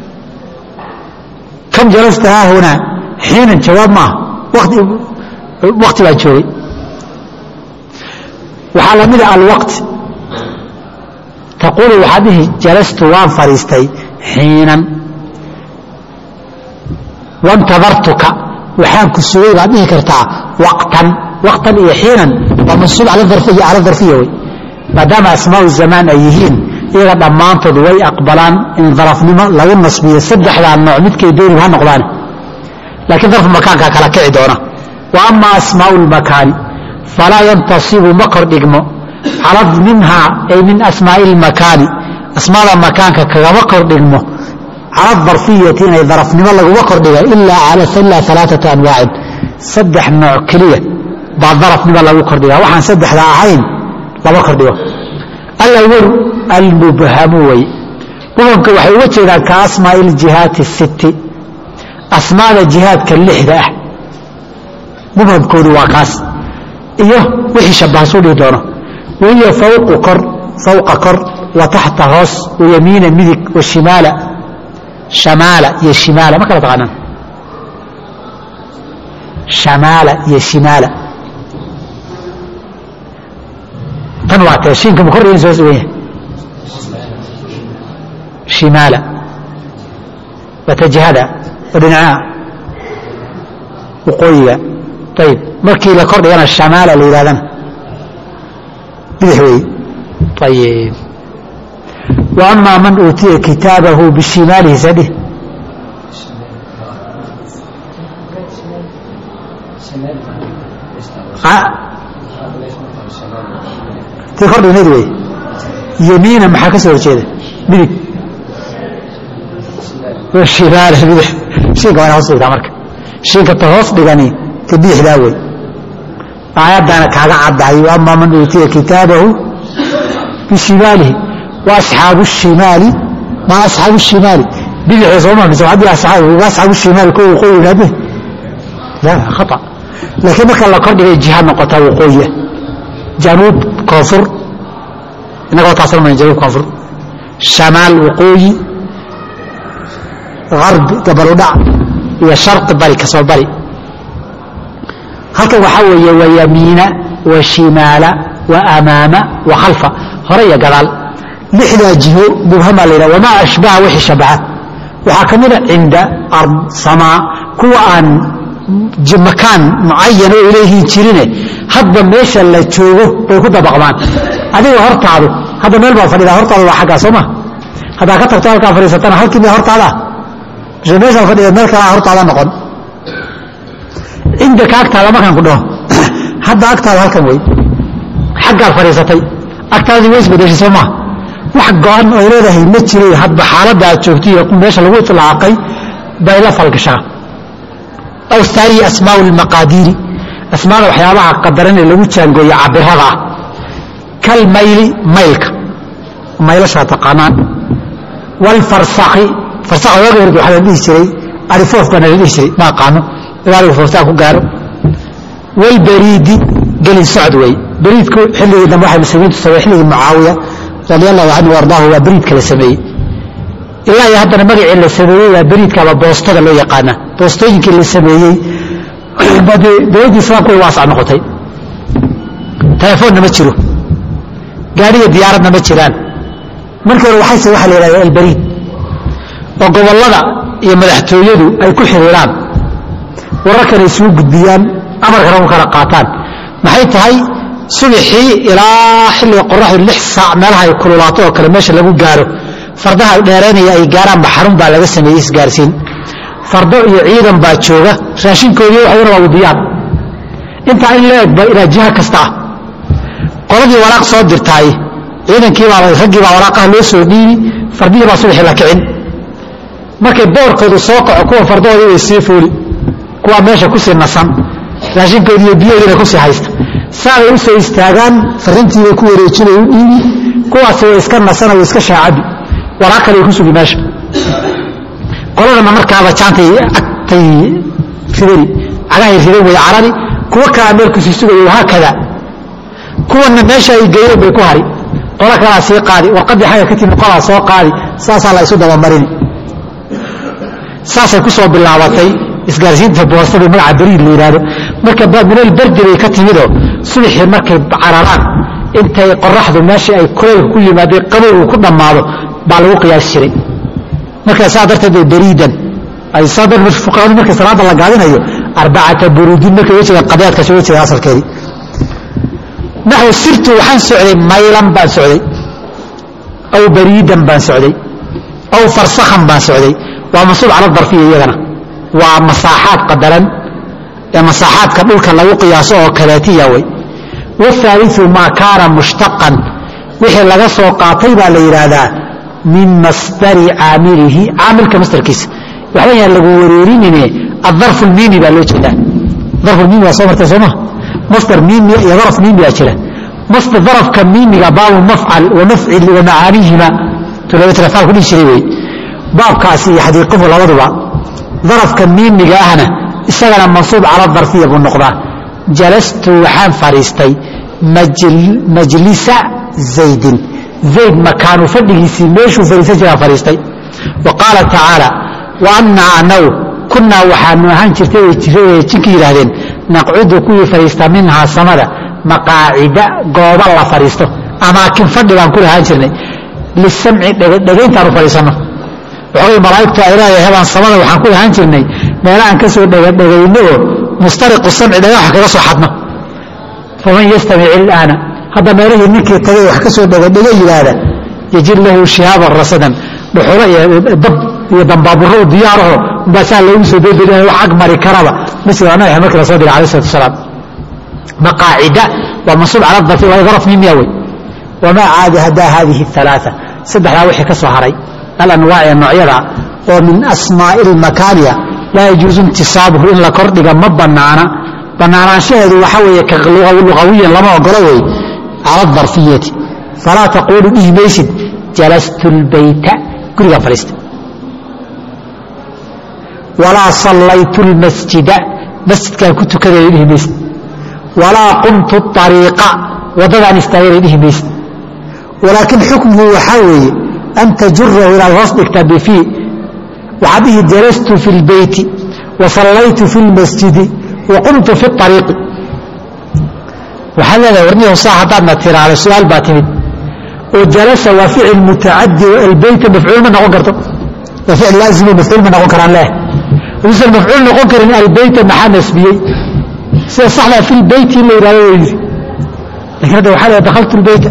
kam jalasta haahunaa xiinan jawaab maaha wati wakti baan joogay waxaa la mida alwaqti taquulu waxaad dhihi jalastu waan fadhiistay xiinan wantadartuka waxaan ku sugay baad dhihi kartaa waqtan waqtan iyo xiinan waa mansuub cala darfiya cala darfiya wey maadaama asmaau zamaan ay yihiin iyaga dhammaantood way aqbalaan in darafnimo lagu nasbiyo saddexdaa nooc midkay doonib ha noqdaan laakiin darfu makaankaa kala kici doona wa ama asmaau lmakaani falaa yantasibu ma kordhigmo cala minhaa ay min asmaai lmakaani asmaada makaanka kagama kordhigmo cala darfiyati inay darafnimo laguma kordhiga ilaa alaaata anwaacin saddex nooc keliya baa darafnimo lagu kordhiga waxaan saddexda ahayn lama kordhigo alawalu almubhamu wey mubhamka waxay uga jeedaan ka asmaai ljihaati sitti asmaada jihaadka lixda ah mubhamkoodu waa kaas iyo wixii shabbahasuu dhihi doono wahiya fawqu kor fawqa kor wa taxta hoos wayamiina midig wa shimaala shamaala iyo shimaala ma kala taqaanaan shamaala iyo shimaala tan waa tee shiinka ma kordhigan soo sugan yahay shimaala waa ta jihada oo dhinacaha waqooyiga ayib markii la kordhigana shamaala la yidhahdana bidix weeye ayib wa amaa man uutiya kitaabahu bishimaalihi sadhi ti kordhignayd wey yamiina maxaa ka soo horjeeda midig shimaala bidix shiinka waa ina hoos dhigtaa marka shiinka ta hoos dhigani ta bidixdaa wey aayaddaana kaaga caddahay ama man uutiya kitaabahu bishimaalihi wa asxaabu shimaali ma asxaabu shimaali bidixda sooma mise haddii asxaabu shimaal ku waqooyi yimaade la khata laakiin marka la kordhigay jiha noqota waqooyiya januub koonfur innagoo taasna mayn januub koonfur shamaal waqooyi garbi gabaludhac iyo sharqi bari kasoo bari halkan waxaa weeye wa yamiina wa shimaala wa amaama wa khalfa hore iyo gadaal lixdaa jiho mubhamaa la yidhaha wamaa ashbaha wixii shabaha waxaa ka mida cinda ard samaa kuwa aan makaan mucayan oo ilayhiin jirine hadba meesha la joogo bay ku dabaqmaan adiga hortaadu hadda meel baa fadhida hortaadu waa xaggaa soo ma haddaa ka tagto halkaa fadhiisatana halkii miya hortaada mise meeshaa fadhida meel kalaa hortaada noqon cindaka agtaada markaan ku dhaho hadda agtaada halkan wey xaggaad fadhiisatay agtaadii way isbedeshay soo maa wax go-an oo leedahay ma jiray hadba xaaladda aad joogto iyo meesha lagu itlaaqay bay la falgashaa aw haaniya asmaau lmaqaadiiri asmaada waxyaabaha qadarane lagu jaangooye cabirada ah kalmayli maylka maylashaa taqaanaan waalfarsakhi farsakha waaga hord waxaa la dhihi jiray arifoof baana la dhihi jiray ma aqaano ilaaligu fooftaan ku gaaro walbariidi gelin socod wey bariidku xilligii dambe waxay muslimiintu sameeye xilligii mucaawiya radi allahu canhu ardaahu waa beriidka la sameeyey ilaa iyo haddana magacii la sameeyey waa beriidkaaba boostada loo yaqaana boostooyinkii la sameeyey dowladdii islaamku way waasac noqotay telefoonna ma jiro gaadhiga diyaaradna ma jiraan markii hore waxayse waxaa la yidhahda alberiid oo gobollada iyo madaxtooyadu ay ku xiriiraan wararkana isugu gudbiyaan amarkana u kala qaataan maxay tahay subaxii ilaa xilliga qoraxdu lix saac meelaha ay kululaato oo kale meesha lagu gaaro fardaha dheeraynaya ay gaaraanba xarun baa laga sameeyey isgaarsiin fardo iyo ciidan baa jooga raashinkoodii waxayna waa wadiyaan intaa in la egba ilaa jiha kasta ah qoladii waraaq soo dirtaay ciidankiibaa raggii baa waraaqaha loo soo dhiibi fardihii baa subaxii la kicin markay boorkoodu soo kaco kuwa fardahoodii way sii fuuli kuwaa meesha kusii nasan raashinkoodii iyo biyahoodiina kusii haysta saabay u soo istaagaan farintiibay ku wareejinay u dhiibi kuwaasi way iska nasana way iska shaacabi waraaq kale ay ku sugi meesha qoladana markaaba jaantay agtay ridani cagahay ridan way carari kuwa kalaa meel kusii sugayo haakada kuwana meesha ay geeyeen bay ku hari qolo kalaa sii qaadi warqaddii xagga ka timi qolaa soo qaadi saasaa la isu dabamarini saasay ku soo bilaabatay isgaarsiinta boostada magaca beriid la yidhaahdo marka minal berdi bay ka timidoo subaxii markay cararaan intay qoraxdu meeshii ay kuleylka ku yimaadeen qabowgu ku dhammaado baa lagu qiyaasi jiray marka saa darteed bay beriidan ay saa darteed fuqahadu markay salaada la gaadinayo arbacata buruudin markay uga jeedaan qadaadkaasi uga jeedaan asalkeedii naxwu sirtu waxaan socday maylan baan socday aw bariidan baan socday aw farsakhan baan socday waa mansuub cala darfiya iyagana waa masaaxaad qadaran ee masaaxaadka dhulka lagu qiyaaso oo kaleetiya wey wahaaliu maa kaana mushtaqan wixii laga soo qaatay baa la yidhaahdaa min masdari caamilihi caamilka masdarkiisa waxba yaan lagu wareerinine adarfu lmiimi baa loo jeedaa darfu lmiimi waa soo martay sooma masdar miimiya iyo daraf miimiyaa jira masdar darafka miimiga baabu mafcal wa mafcil wa macaanihima tulabatafaal ku dhihi jiray wey baabkaasi iyo xadiiquhu labaduba darafka miimiga ahna isagana mansuub cala darfiya buu noqdaa jalastu waxaan fadhiistay majlisa zaydin zayd makaanu fadhigiisii meeshuu fadhiisan jiraa fadhiistay wa qaala tacaala wa annaa anagu kunnaa waxaanu ahaan jirtay way jinka yidhaahdeen naqcudu kuwii fadhiista minhaa samada maqaacida gooba la fadhiisto amaakin fadhi baan ku lahaan jirnay lisamci dhegdhegayntaanu fadhiisanno waxoogay malaa'igtu ay leedahay hebaan samada waxaan ku lahaan jirnay meelahaan ka soo dhegadhegayno oo mustariqu samci dhagaxa kaga soo xadno faman yastamic ilaana hadda meelihii ninkii tagay wax ka soo dhegadhega yidhaahda yajid lahu shihaaban rasadan dhuxulo iyo dab iyo dambaaburo diyaaraho umbaasaa loogu soo dooda wax ag mari karaba masjid nabi markii la soo diray alayh salatu wasalaam maqaacida waa mansuub cala darfi waa daraf mimiya wey wamaa caada hadaa hadihi alaaa saddexdaa wixii ka soo haray alanwaac ee noocyada oo min asmaa'i lmakaaniya laa yajuusu intisaabuhu in la kordhiga ma banaana banaanaanshaheedu waxa weeye ka lugawiyan lama ogolo wey cala darfiyati falaa taquulu dhihi maysid jalastu lbayta gurigaan fadhiista walaa sallaytu lmasjida masjidkaan ku tukaday dhihi maysid walaa qumtu ariiqa waddadaan istaagay dhihi maysid walaakiin xukmuhu waxaa weeye an tajurahu inaad hoos dhigtaa bifii waxaad dhihi jalastu fi lbeyti wa sallaytu fi lmasjidi wa qumtu fi ariiqi waxaad leedahay warniyahu saa haddaadna tiraahdo su-aal baa timid oo jalasa waa ficil mutacadi albeyta mafcuul ma noqon karto waa ficil laazimo mafcuul ma noqon karaan leh haduusan mafcuul noqon karin albeyta maxaa nasbiyey sida saxdaa fi lbeyti in la yidhahdo waa yidhi lakin hadda waxaa leedahay dakhaltu lbeyta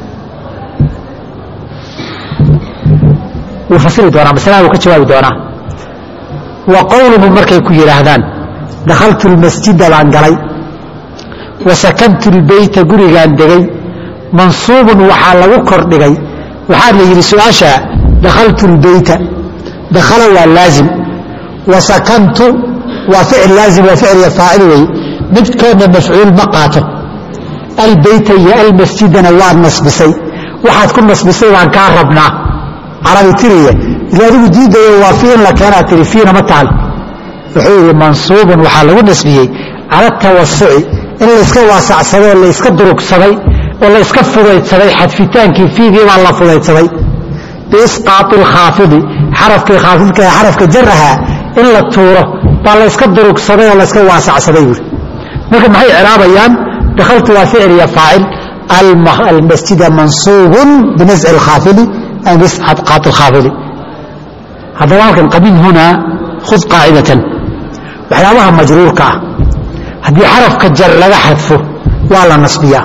wuu fasiri doonaa masalada wuu ka jawaabi doonaa wa qowluhum markay ku yidhaahdaan dakhaltu lmasjida baan galay wa sakantu lbeyta gurigaan degay mansuubun waxaa lagu kordhigay waxaa la yidhi su-aasha dakhaltu lbeyta dakhala waa laazim wa sakantu waa ficil laazim waa ficil iyo faacil wey midkoodna mafcuul ma qaato albeyta iyo almasjidana waad nasbisay waxaad ku nasbisay baan kaa rabnaa carabi tiriya ila adigu diidayo waa fii in la keenaa tiri fiina ma taal wuxuu yidhi mansuubun waxaa lagu nasbiyey cala tawasuci in layska waasacsaday oo layska durugsaday oo la yska fudaydsaday xadfitaankii fiigii baa la fudaydsaday biisqaati alkhaafidi xarafkii khaafidka ee xarafka jaraha in la tuuro baa layska durugsaday oo layska waasacsaday buuri marka maxay ciraabayaan dakhaltu waa ficil iyo faacil almasjida mansuubun binasci alkhaafidi ama biisqaati alkhaafidi haddaba halkan qabiil hunaa khud qaacidatan waxyaabaha majruurka ah haddii xarafka jar laga xadfo waa la nasbiyaa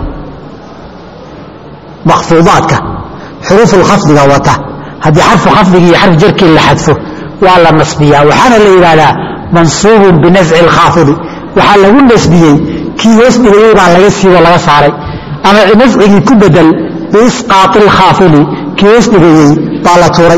makfuudaadka xuruufulkhafdiga wata haddii xarfu khafdigi iyo xarf jarkii la xadfo waa la nasbiyaa waxaana la yidhaahdaa mansuubun binasci alkhaafidi waxaa lagu nasbiyey kii hoos dhigayey baa laga siibo laga saaray ama nascigii ku bedel biisqaati alkhaafidi kii hoos dhigayey baa la tuuray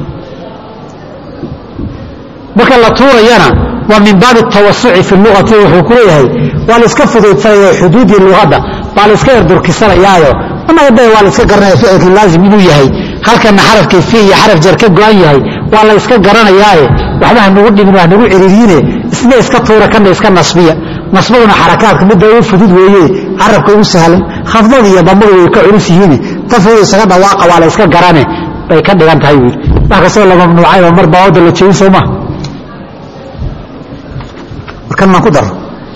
marka la tuurayana waa min baabi tawasuci fi luati wuxuu ku leeyahay waa la iska fudaydsanaya xuduudii luqadda baa la iska yardurkisanayaayo annaga waa la iska garanaya ficilkii laazim inuu yahay halkana xarafkii fi iyo xaraf jar ka go-an yahay waa la iska garanayaaye waxba hanugu dhimin hanagu ciriiriine isna iska tuura kana iska nasbiya nasbaduna xarakaadka midda ugu fudud weeye carabka ugu sahlan khafdada iyo damadu way ka culus yihiin tafooda isaga dhawaaqa waa la iska garane bay ka dhigan tahay buu wax kastoo la mamnuucayba mar baa wada la jebin soo maha markan maan ku daro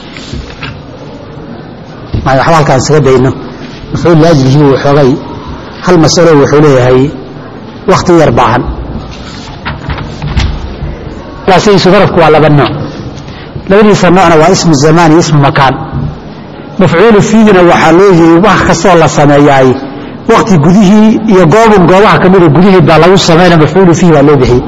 waxba halkaan isaga dayno mafcuul laajlihi waxoogay hal masalo wuxuu leeyahay wakti yar baahan sidiisu darafku waa laba nooc labadiisa noocna waa ismu zamaan iyo ismu makaan mafcuulu fiihina waxaa loo yiri wax kastoo la sameeyaay wakti gudihii iyo goobun goobaha kamida gudihii baa lagu samayna mafcuulu fiihi baa loo bixiyey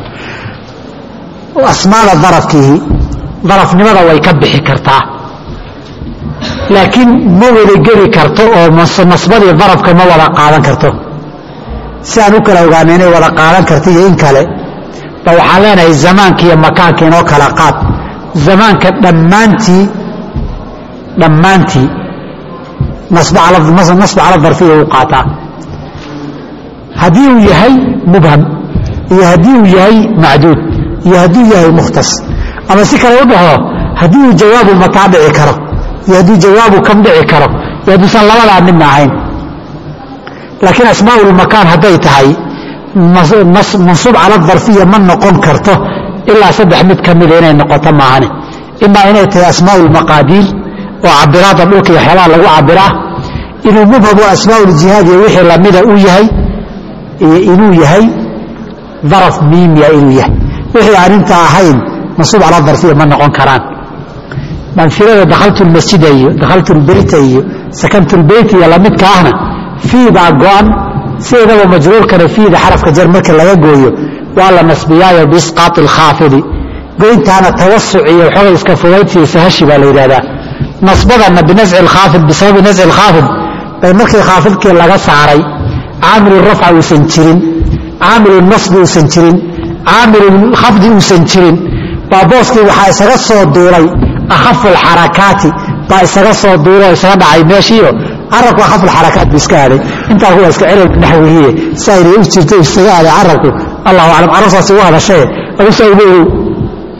asmaada darafkiihi darafnimada way ka bixi kartaa laakiin ma wada geli karto oo nasbadii darafka ma wada qaadan karto si aan u kala ogaana inay wada qaadan karta iyo in kale ba waxaan leenahay zamaanka iyo makaanka inoo kala qaad zamaanka dhammaantii dhammaantii nasba cala darfiya u qaataa haddii uu yahay mubham iyo haddii uu yahay macduud iyo hadduu yahay mukhtas ama si kale u dhaho haddii uu jawaabu mataa dhici karo iyo hadduu jawaabu kam dhici karo iyo hadduusan labadaa midna ahayn laakiin asmaaulmakaan hadday tahay mansuub cala darfiya ma noqon karto ilaa saddex mid ka mida inay noqoto maahane imaa inay tahay asmaaulmaqaadiir oo cabiraada dhulka iyo waxyaabaha lagu cabiraa inuu mubhamo asmaauljihaad iyo wixii lamida uu yahay iyo inuu yahay daraf miimiya inuu yahay wixii aan inta ahayn mansuub cala darfiya ma noqon karaan manfilada dakhaltu lmasjida iyo dakhaltu lbeyta iyo sakantu lbeyt iyo lamidka ahna fiibaa go-an sideedaba majruurkana fiida xarafka jar marka laga gooyo waa la nasbiyaayo biisqaati alkhaafidi goyntaana tawasuc iyo waxooga iska fudaydsiyo sahashi baa la yidhahdaa nasbadana binasci alkhaafid bisababi nasci alkhaafid bay markii khaafidkii laga saaray caamilu rafca uusan jirin caamilu nasbi uusan jirin caamilu khafdi uusan jirin baa booskii waxaa isaga soo duulay akhafu alxarakaati baa isaga soo duulay oo isaga dhacay meeshiio carabku akhafu alxarakaat bu iska aaday intaa kuwa iska celal naxwihiye saayna u jirta isaga aaday carabku allahu aclam carabsaasi u hadashaye adusaa uma ogow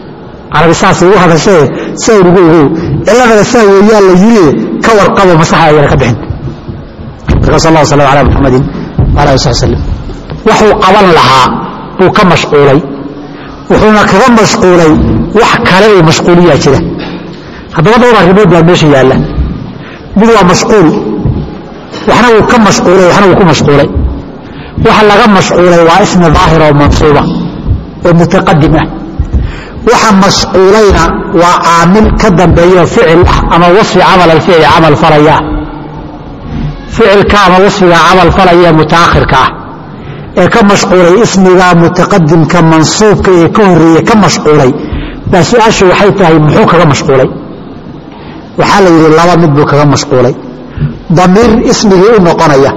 carabi saasay u hadashee saa ugu ogow ciladana saa weeyaa la yiri ka warqabo masaxa ayana ka bixin marka sal allah slam ala muxamadin wala ali sal slam waxuu qaban lahaa buu ka mashquulay wuxuuna kaga mashquulay wax kale oo mashquuliyaa jira haddaba dhowr arrimood baa meesha yaalla mid waa mashquul waxna wuu ka mashquulay waxna wuu ku mashquulay waxa laga mashquulay waa ismi daahir oo mansuuba oo mutaqadim ah waxa mashquulayna waa caamil ka dambeeyo ficil ah ama wasfi camal alficli camal falaya ficilka ama wasfiga camal falaya mutaakhirka ah ee ka mashquulay ismiga mutaqadimka mansuubka ee ka horeeye ka mashquulay baa su-aashu waxay tahay muxuu kaga mashquulay waxaa la yidhi laba mid buu kaga mashquulay damiir ismigii u noqonaya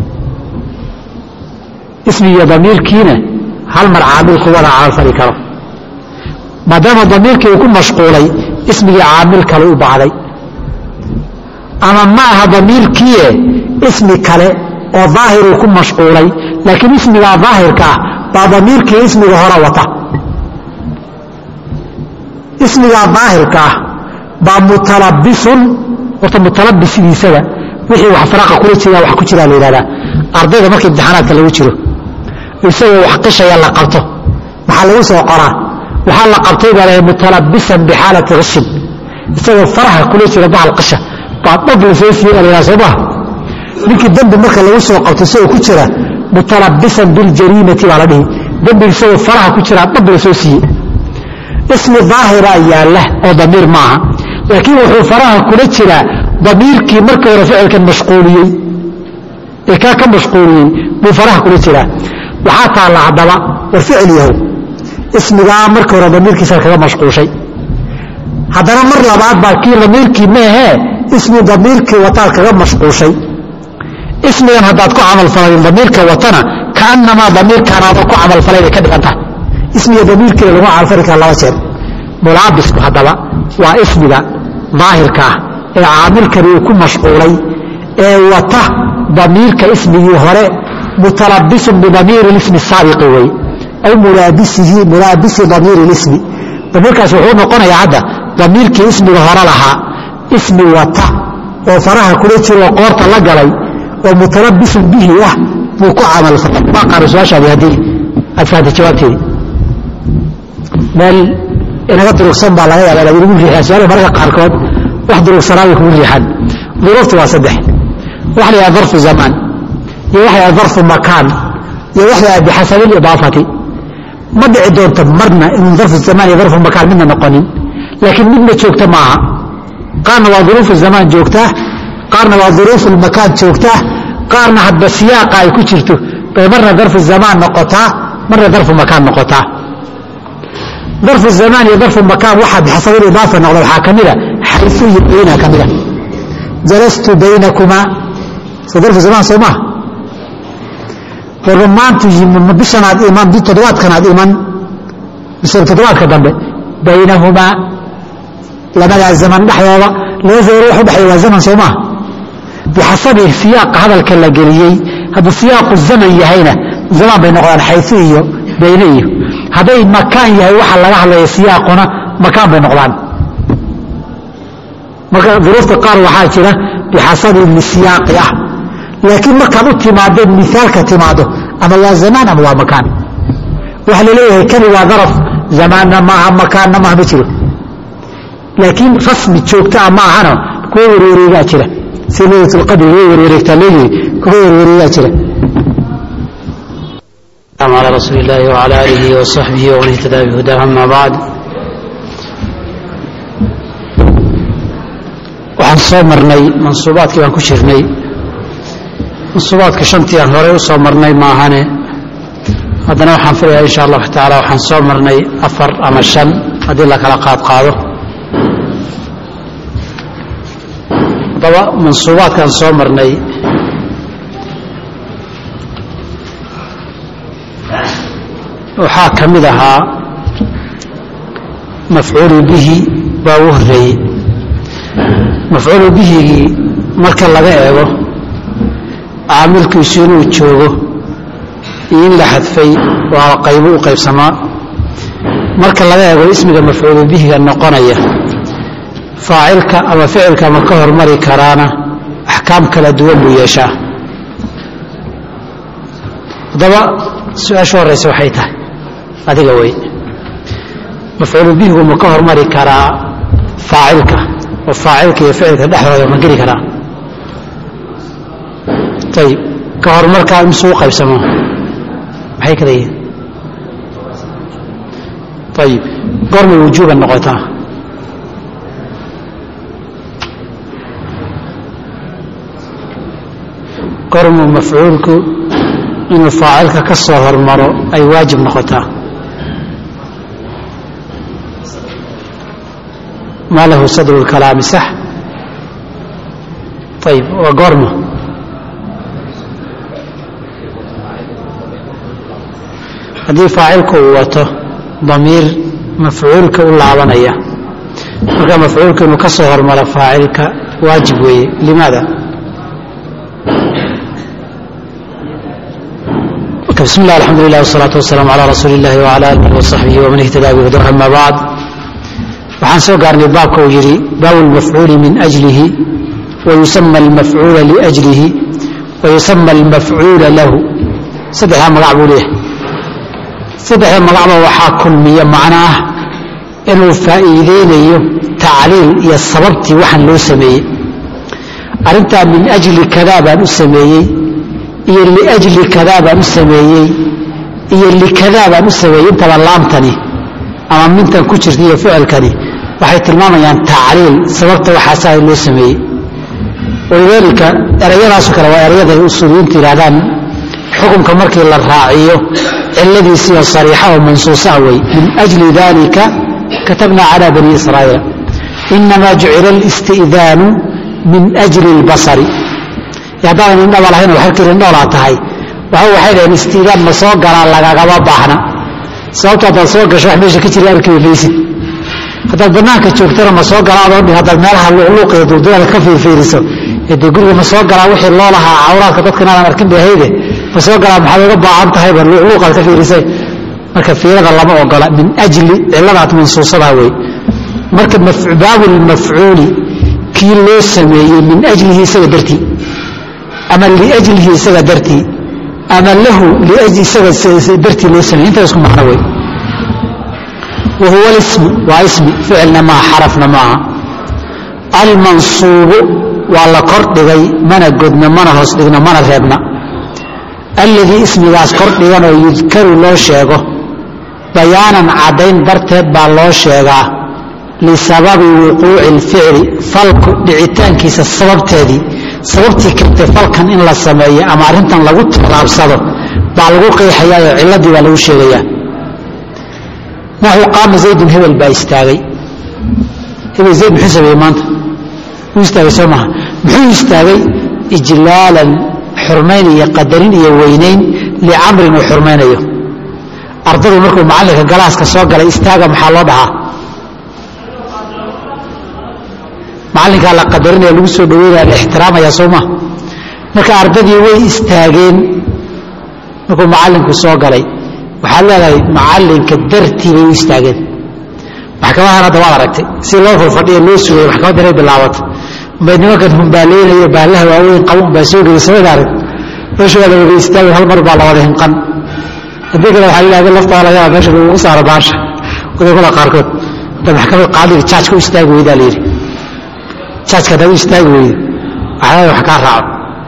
ismigiiyo damiirkiina hal mar caamil ku wada camalfali karo maadaama damiirkii uu ku mashquulay ismigii caamil kale u baahday ama ma aha damiirkiie ismi kale oo daahiruu ku mashquulay laakiin ismigaa daahirka ah baa damiirkii ismiga hore wata ismigaa daahirka ah baa mutalabisun horta mutalabis sidiisaba wixii wax faraqa kula jira wax ku jiraa la yidhahdaa ardayda marka imtixaanaadka lagu jiro isagoo wax qishaya la qabto maxaa lagu soo qoraa waxaa la qabtay baa lahay mutalabisan bixaalati qishin isagoo faraha kula jira bahal qisha baa dhab la soo siiye baa la yidhaha soo maha ninkii dembi marka lagu soo qabto isagoo ku jira mutalabisan biljariimati baa la dhihi dembi isagoo faraha ku jiraa dhab la soo siiye ismi daahira yaalla oo damiir maaha laakiin wuxuu faraha kula jiraa damiirkii markii hore ficilkan mashquuliyey ee kaa ka mashquuliyey buu faraha kula jiraa waxaa taalla haddaba war ficil yahow ismigaa markii hore damiirkiisa kaga mashquushay haddana mar labaad baa kii damiirkii maahee ismi damiirkii wataad kaga mashquushay ismigan haddaad ku camalfalayn damiirka watana kaanamaa damiirkaanaada ku camalfalay bay ka dhigan tahay ismiga damiirkeeda lagu camalfali kara laba jeer mulaabisku haddaba waa ismiga daahirka ah ee caamilkani uu ku mashquulay ee wata damiirka ismigii hore mutalabisun bidamiiri ismi saabiqi wey aw mulaabisihi mulaabisi damiiri lismi damiirkaas wuxuu noqonayaa hadda damiirkii ismiga hore lahaa ismi wata oo faraha kula jiro oo qoorta la galay oo mutalabisun bihi ah buu ku camalfalay waa qaara su-aashaadi haddii aad fahamtay jawaabteedii meel inaga durugsan baa laga yaaba inaad inagu riixaan su-aalaha mararka qaarkood wax durugsanaa bay kugu riixaan duruuftu waa saddex waxa la yidhaha darfu zamaan iyo waxa la yidhaha darfu makaan iyo waxa la yidhaha bixasabi lidaafati ma dhici doonto marna inuu darfu zamaan iyo darfu makaan midna noqonin laakiin midna joogta maaha qaarna waa duruufu zamaan joogtaa qaarna waa duruufu makaan joogtaa qaarna hadba siyaaqa ay ku jirto bay marna darfu zamaan noqotaa marna darfu makaan noqotaa darfu zamaan iyo darfu makaan waxaa bixasabi idaafa noqda waxaa ka mida xaysu iyo bayna ka mida jalastu baynakumaa soo darfu zamaan soo maaha warba maanta bishanaad iman bi toddobaadkanaad iman bisha toddobaadka dambe baynahumaa labadaa zaman dhexdooda laba zaman wax u dhexeeya waa zaman soo maaha bixasabi siyaaqa hadalka la geliyey hadduu siyaaqu zaman yahayna zaman bay noqdaan xaysu iyo bayne iyo hadday makaan yahay waxa laga hadlaya siyaaquna makaan bay noqdaan marka duruufta qaar waxaa jira bixasabi lisiyaaqi ah laakiin markaad u timaado miaalka timaado ama waa zamaan ama waa makaan waxa laleeyahay kani waa daraf zamaanna maaha makaanna maaha ma jiro laakiin rasmi joogtaa ma ahana kuwa werwareegaa jira si laylatulqadri way werwareegtaa leeyihi kuwa werwareegaa jira على رسول الله وعلى آله وصحبه ومن اهتدى بهداه أما بعد waxaan soo marnay mansuubaadkii baan ku jirnay mansuubaadka shantii aan horey u soo marnay maahane haddana waxaan filayaa insha allahu tacaala waxaan soo marnay afar ama shan haddii la kala qaad qaado haddaba mansuubaadkaan soo marnay waxaa ka mid ahaa mafcuulu bihi baa ugu horeeyey mafcuulu bihigii marka laga eego caamilkiisu inuu joogo iyo in la xadfay waa qaybo u qaybsamaa marka laga eego ismiga mafcuulu bihiga noqonaya faacilka ama ficilka ma ka hormari karaana axkaam kala duwan buu yeeshaa haddaba su-aasha horeysa waxay tahay adiga wey mafcuulu bihigu ma ka hormari karaa faacilka oo faacilka iyo ficilka dhexdooda ma geli karaa ayib ka horumarkaa imsuu qaybsamo maxay kala yihiin ayib goormay wujuuban noqotaa goormuu mafcuulku inuu faacilka ka soo hormaro ay waajib noqotaa maa lahu sadru lkalaami sax ayib waa goorma haddii faacilku uu wato damiir mafcuulka u laabanaya marka mafcuulka inuu ka soo hormaro faacilka waajib weeye limaada bismi llah alxamdu lilah wsalaatu wasalaamu calaa rasuuli illahi wcala aalihi wasaxbihi waman ihtadaa bihudah ama bacd waxaan soo gaarnay baabka uu yidhi baabu lmafcuuli min ajlihi wayusama almafcuula liajlihi wayusama almafcuula lahu saddexdaa magac buu leeyahay saddexda magacba waxaa kulmiya macno ah inuu faa'iideynayo tacliil iyo sababtii waxaan loo sameeyey arrintaa min ajli kadaa baan u sameeyey iyo liajli kadaa baan u sameeyey iyo likadaa baan u sameeyey intaba laamtani ama mintan ku jirta iyo ficilkani waxay tilmaamayaan tacliil sababta waxaasaa loo sameeyey walidaalika erayadaasoo kale waa erayada ay usuuliyiintu yidhahdaan xukunka markii la raaciyo ciladiisiioo sariixa oo mansuusaa wey min ajli dalika katabna cala bani israa'iila inamaa jucila alisti'daanu min ajli اlbasari haddaadan indhaba lahayn oo xerkii indhoolaa tahay waxa waxay dhaheen istiidaan ma soo galaa lagagama baahna sababto haddaad soo gasho wax meesha ka jira arkiba maysid haddaad bannaanka joogtana ma soo galaa adoo dhin haddaad meelaha luqluuqiyo dulduleeda ka fiirfiiriso dee guriga ma soo galaa wixii loo lahaa cawraadka dadkan aadan arkin bay ahayde ma soo galaa maxaad uga baahan tahayba luqluuqaad ka fiirisay marka fiirada lama ogola min ajli ciladaad mansuusadaa wey marka baabu lmafcuuli kii loo sameeyey min ajlihi isaga dartii ama liajlihi isaga dartii ama lahu isaga dartii loo sameeyey intaa isku macno wey wa huwa lismu waa ismi ficilna maaha xarafna maaha almansuubu waa la kor dhigay mana godna mana hoos dhigno mana reebna alladii ismigaas kor dhigan oo yudkaru loo sheego bayaanan caddayn darteed baa loo sheegaa lisababi wuquuci اlficli falku dhicitaankiisa sababteedii sababtii keentay falkan in la sameeyo ama arrintan lagu tallaabsado baa lagu qeexayaa oo cilladii baa lagu sheegayaa naxu qaama zaydun hebel baa istaagay hebel zayd muxuu sameeyey maanta wuu istaagay soo maha muxuu istaagay ijlaalan xurmayn iyo qadarin iyo weynayn licamrin uu xurmaynayo ardadu markuu macallinka galaaska soo galay istaaga maxaa loo dhahaa macallinkaa la qadarinaya lagu soo dhaweynaya la ixtiraamaya soo ma marka ardadii way istaageen markuu macallinku soo galay waxaad leedahay macallinka dartii bay u istaageen maxkamadahan hadda waad aragtay si loo furfadhiyo loo sugay maxkamadda inay bilaabato bay nimankan humbaaleynayo baallaha waaweyn qaban baa soo geyay samada arag meesha waa la wada istaagay hal mar baa la wada hinqan haddii kale waxaa yidhahda laftaa laga yaaba meesha lagugu saaro baasha wadamada qaarkood hadda maxkamad qaadiga jaajka u istaagi weydaa la yidhi jaajka haddaad u istaagi weydo waxaa wax kaa raaco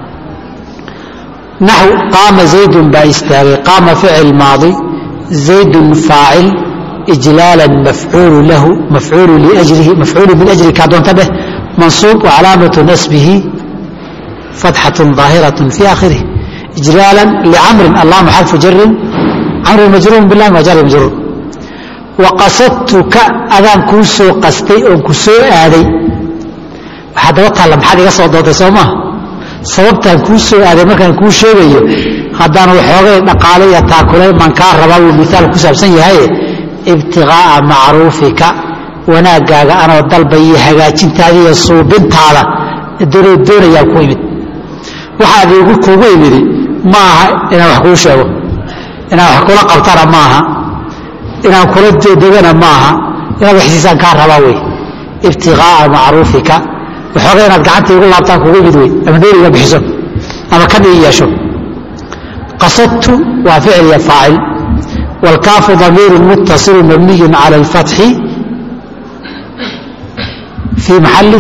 naxw qaama zaydun baa istaagay qaama ficil maadi zaydun faacil ijlaalan mafcuulu lahu mafcuulu liajlihi mafcuulu min ajli kaa doonta dheh mansuub wacalaamatu nasbihi fatxatun ظaahiratun fi aakhirih ijlaalan licamrin allaama xarfu jarin camrin majruurun bilahi waa jari majruur waqasadtuka adaan kuu soo qastay oon ku soo aaday waxaa daba taalla maxaad iga soo doontay soo maa sababtaan kuu soo aaday markaan kuu sheegayo haddaan waxoogay dhaqaale iyo taakulayn baan kaa rabaa wuu miaal ku saabsan yahaye ibtiqaa'a macruufika wanaaggaaga anoo dalbayiyo hagaajintaada iyo suubintaada doonoo doonayaa ku imid waxaad igu kugu imidi ma aha inaan wax kuu sheego inaan wax kula qabtana ma aha inaan kula degana maaha inaad waxsiisaan kaa rabaa wey ibtiqaa'a macruufika waxooga inaad gacanta igu laabtaan kugu yimid wey ama dheeriga bixiso ama kan ii yeesho qasadtu waa ficil iyo faacil wاlkaafu ضamiiru muttasilu mabniyu calى اlfatxi fii maali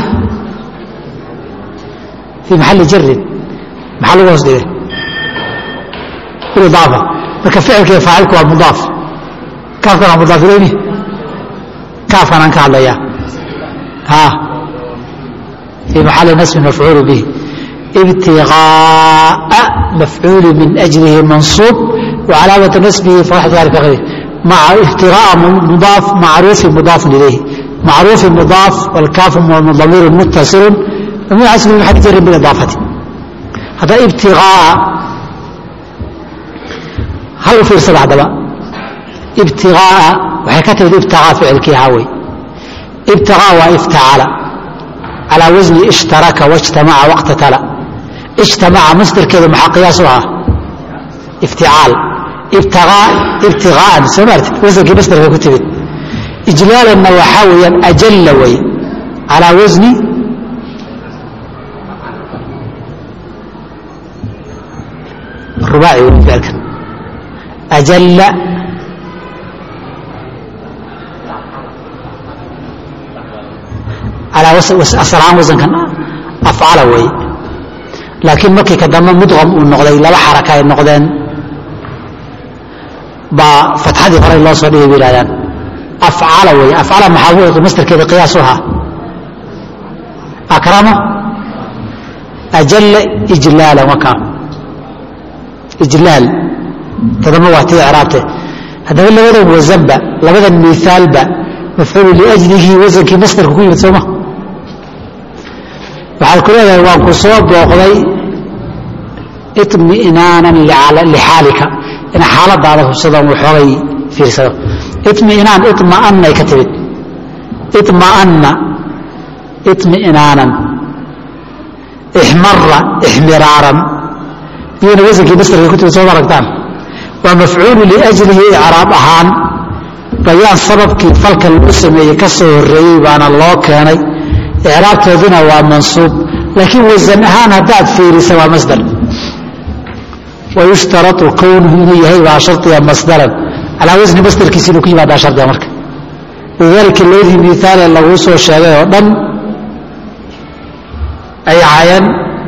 fii maxali jarin maxaa lagu hoos dhigay idaafa marka ficilka iyo faacilku waa mudaaf kaafkan waa mudaaf ilayni kaafkan aan ka hadlayaa ha fii maxali nasbin mafcuulu bihi ibtiغاء mafcuul min أجlihi manصuub وcalaamaة nasbihi maca ibtiغاء mudaaf macruufi mudaaf ilayh macruufi mudaaf wاlkaafu damiir muttasilu mabni asl maxal jari biidaafati hadda ibtiغاء hal u fiirsada haddaba ibtiغاء waxay ka timid ibtiغاء ficilkii ahaa wey ibtiغاء waa iftacala calى wasni ishtaraka wاjtamaca wاqtatala ijtamaca masdarkeeda maxaa qiyaas u ahaa ifticaal ibtigaaan soo maartid wasankii masdarka ku timid ijlaalanna waxaa weeyaan ajalla wey calaa wasni rubaaci wey ficilkan ajalla calaa aslaan wasankan afcala wey laakiin markii ka dambe mudqam uu noqday laba xaraka ay noqdeen baa fatxadii horey loo soo dhigay bay yihahdaan afcala wey afcala maxaa mastarkeeda qiyaas u ahaa akrama ajalla ijlaalan wakaa ijlaal tadama waa tii ciraabte haddaba labadan wasanba labadan miaalba mafcuulu liajlihi wasankii mastarka ku yimid sooma waxaad ku leedahay waan ku soo booqday iطmi'naanan lixaalika ina xaaladaada hubsadon waxoogay fiirsado iطmi'naan iطma'annay ka timid iطma'anna iطmi'naanan ixmara ixmiraaran iyona wasankii mastarkay ku timid soo aragtaan waa mafcuulu liajlihi icraab ahaan bayaan sababkii falka lagu sameeyey ka soo horreeyey baana loo keenay icraabtooduna waa mansuub laakiin wasan ahaan haddaad fiirisa waa masdar wayushtarau kownuhu inuu yahay waa shardiga masdaran calaa wasni masdarkiisa inuu ku yimaadaa shardiga marka lidaalika labadii miaalee laguu soo sheegay oo dhan ay ahaayeen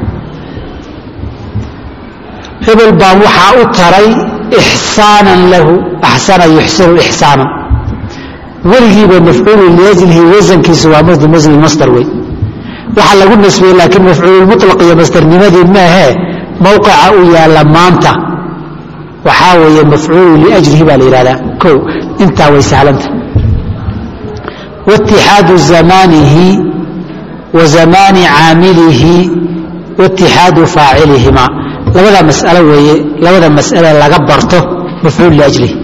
hebel baan waxaa u taray ixsaanan lahu axsana yuxsinu ixsaanan weligiiba mafcuulu liajlihi wasankiisu waa madu masni masdar wey waxaa lagu nasbiyey laakiin mafcuululmuطlaq iyo masdarnimadii maahee mowqica u yaalla maanta waxaa weeye mafcuulu liajlihi baa la yihahdaa o intaa way sahlanta waitixaadu zamaanihi wa zamaani caamilihi waitixaadu faacilihima labada mas'alo weeye labada mas'ale laga barto mafcuul liajlihi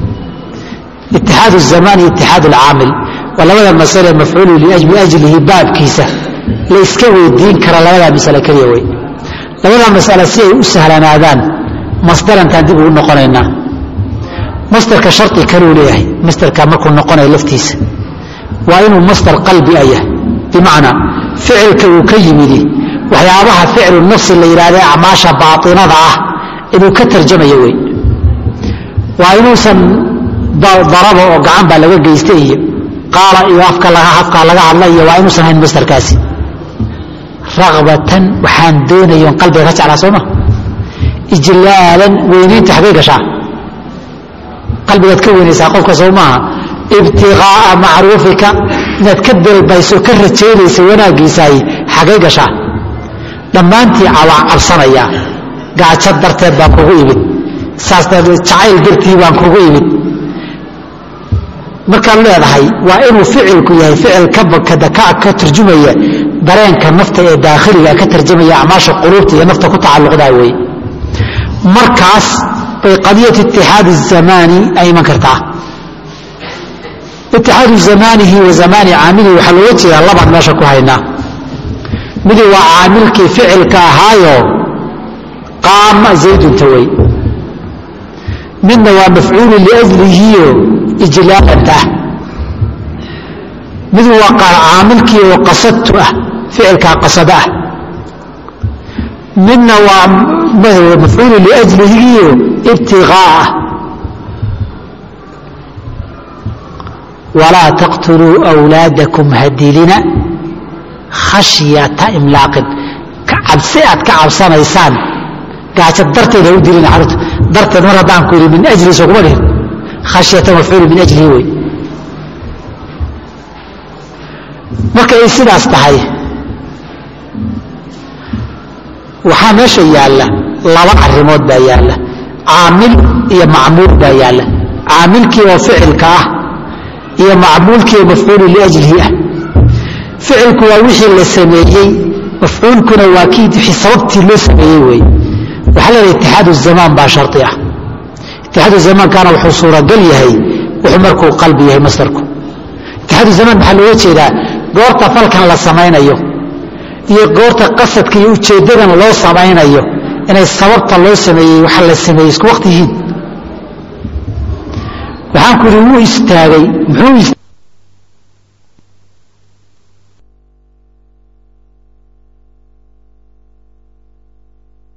itixaad الzamaan iyo itixaad اlcaamil waa labada masale mafcuulu liajlihi baabkiisa la iska weydiin kara labadaa masale keliya wey labada masale si ay u sahlanaadaan masdarantaan dib ugu noqonaynaa masdarka shardi kaluu leeyahay masdarka markuu noqonayo laftiisa waa inuu masdar qalbi a yahay bimacnaa ficilka uu ka yimidi waxyaabaha ficlu nafsi la yidhahda acmaasha baainada ah inuu ka tarjamayo wey waa inuusan daraba oo gacan baa laga geystay iyo qaala iyo afka afkaa laga hadla iyo waa inuusan hayn masdarkaasi rakbatan waxaan doonayon qalbiga ka jeclaa sooma ijlaalan weynaynta xaggay gashaa qalbigaad ka weynaysaa qofka soo maaha ibtiqaa'a macruufika inaad ka dalbayso ka rajaynaysa wanaaggiisaay xaggay gashaa dhammaantii awaa cabsanayaa gaajo darteed baan kugu imid saas jacayl dartii baan kugu imid markaad leedahay waa inuu ficilku yahay ficil ka tarjumaya dareenka nafta ee daakhiliga ka tarjamaya acmaasha quluubta iyo nafta ku tacalluqdaa weeye markaas bay qadiyat itixaadi الzamaani ay iman kartaa itixaadu zamaanihi wa zamaani caamilihi waxaa looga jeedaa labaan meesha ku haynaa midi waa caamilkii ficilka ahaayo qaama zaydunta wey midna waa mafcuulu liajlihiyo ijlaalanta ah mid waa caamilkii oo qasadtu ah ficilkaa qasada ah midna waa mafcuulu liajlihigiio ibtiqaa ah walaa taqtuluu wlaadakum hadilina khashyata imlaaqin cabsi aad ka cabsanaysaan gaajo darteed ha u dilina xarunta darteed mar haddaan ku yidhi min ajli soo kuma dhihin khashyata mafcuulu min ajlihi wey marka ay sidaas tahay waxaa meesha yaalla laba arrimood baa yaalla caamil iyo macmuul baa yaalla caamilkii oo ficilka ah iyo macmuulkii oo mafcuulu liajlihi ah ficilku waa wixii la sameeyey mafcuulkuna waa kii sababtii loo sameeyey weeye waxaa leedahay itixaadu zamaan baa shardi ah itixaadu zamaankana wuxuu suuragal yahay wuxuu markuu qalbi yahay masdarku itixaadu zamaan maxaa looga jeedaa goorta falkan la samaynayo iyo goorta qasadka iyo ujeeddadan loo samaynayo inay sababta loo sameeyey waxa la sameeyey isku waqti yihiin waxaan ku yidhi wuu istaagay muxuu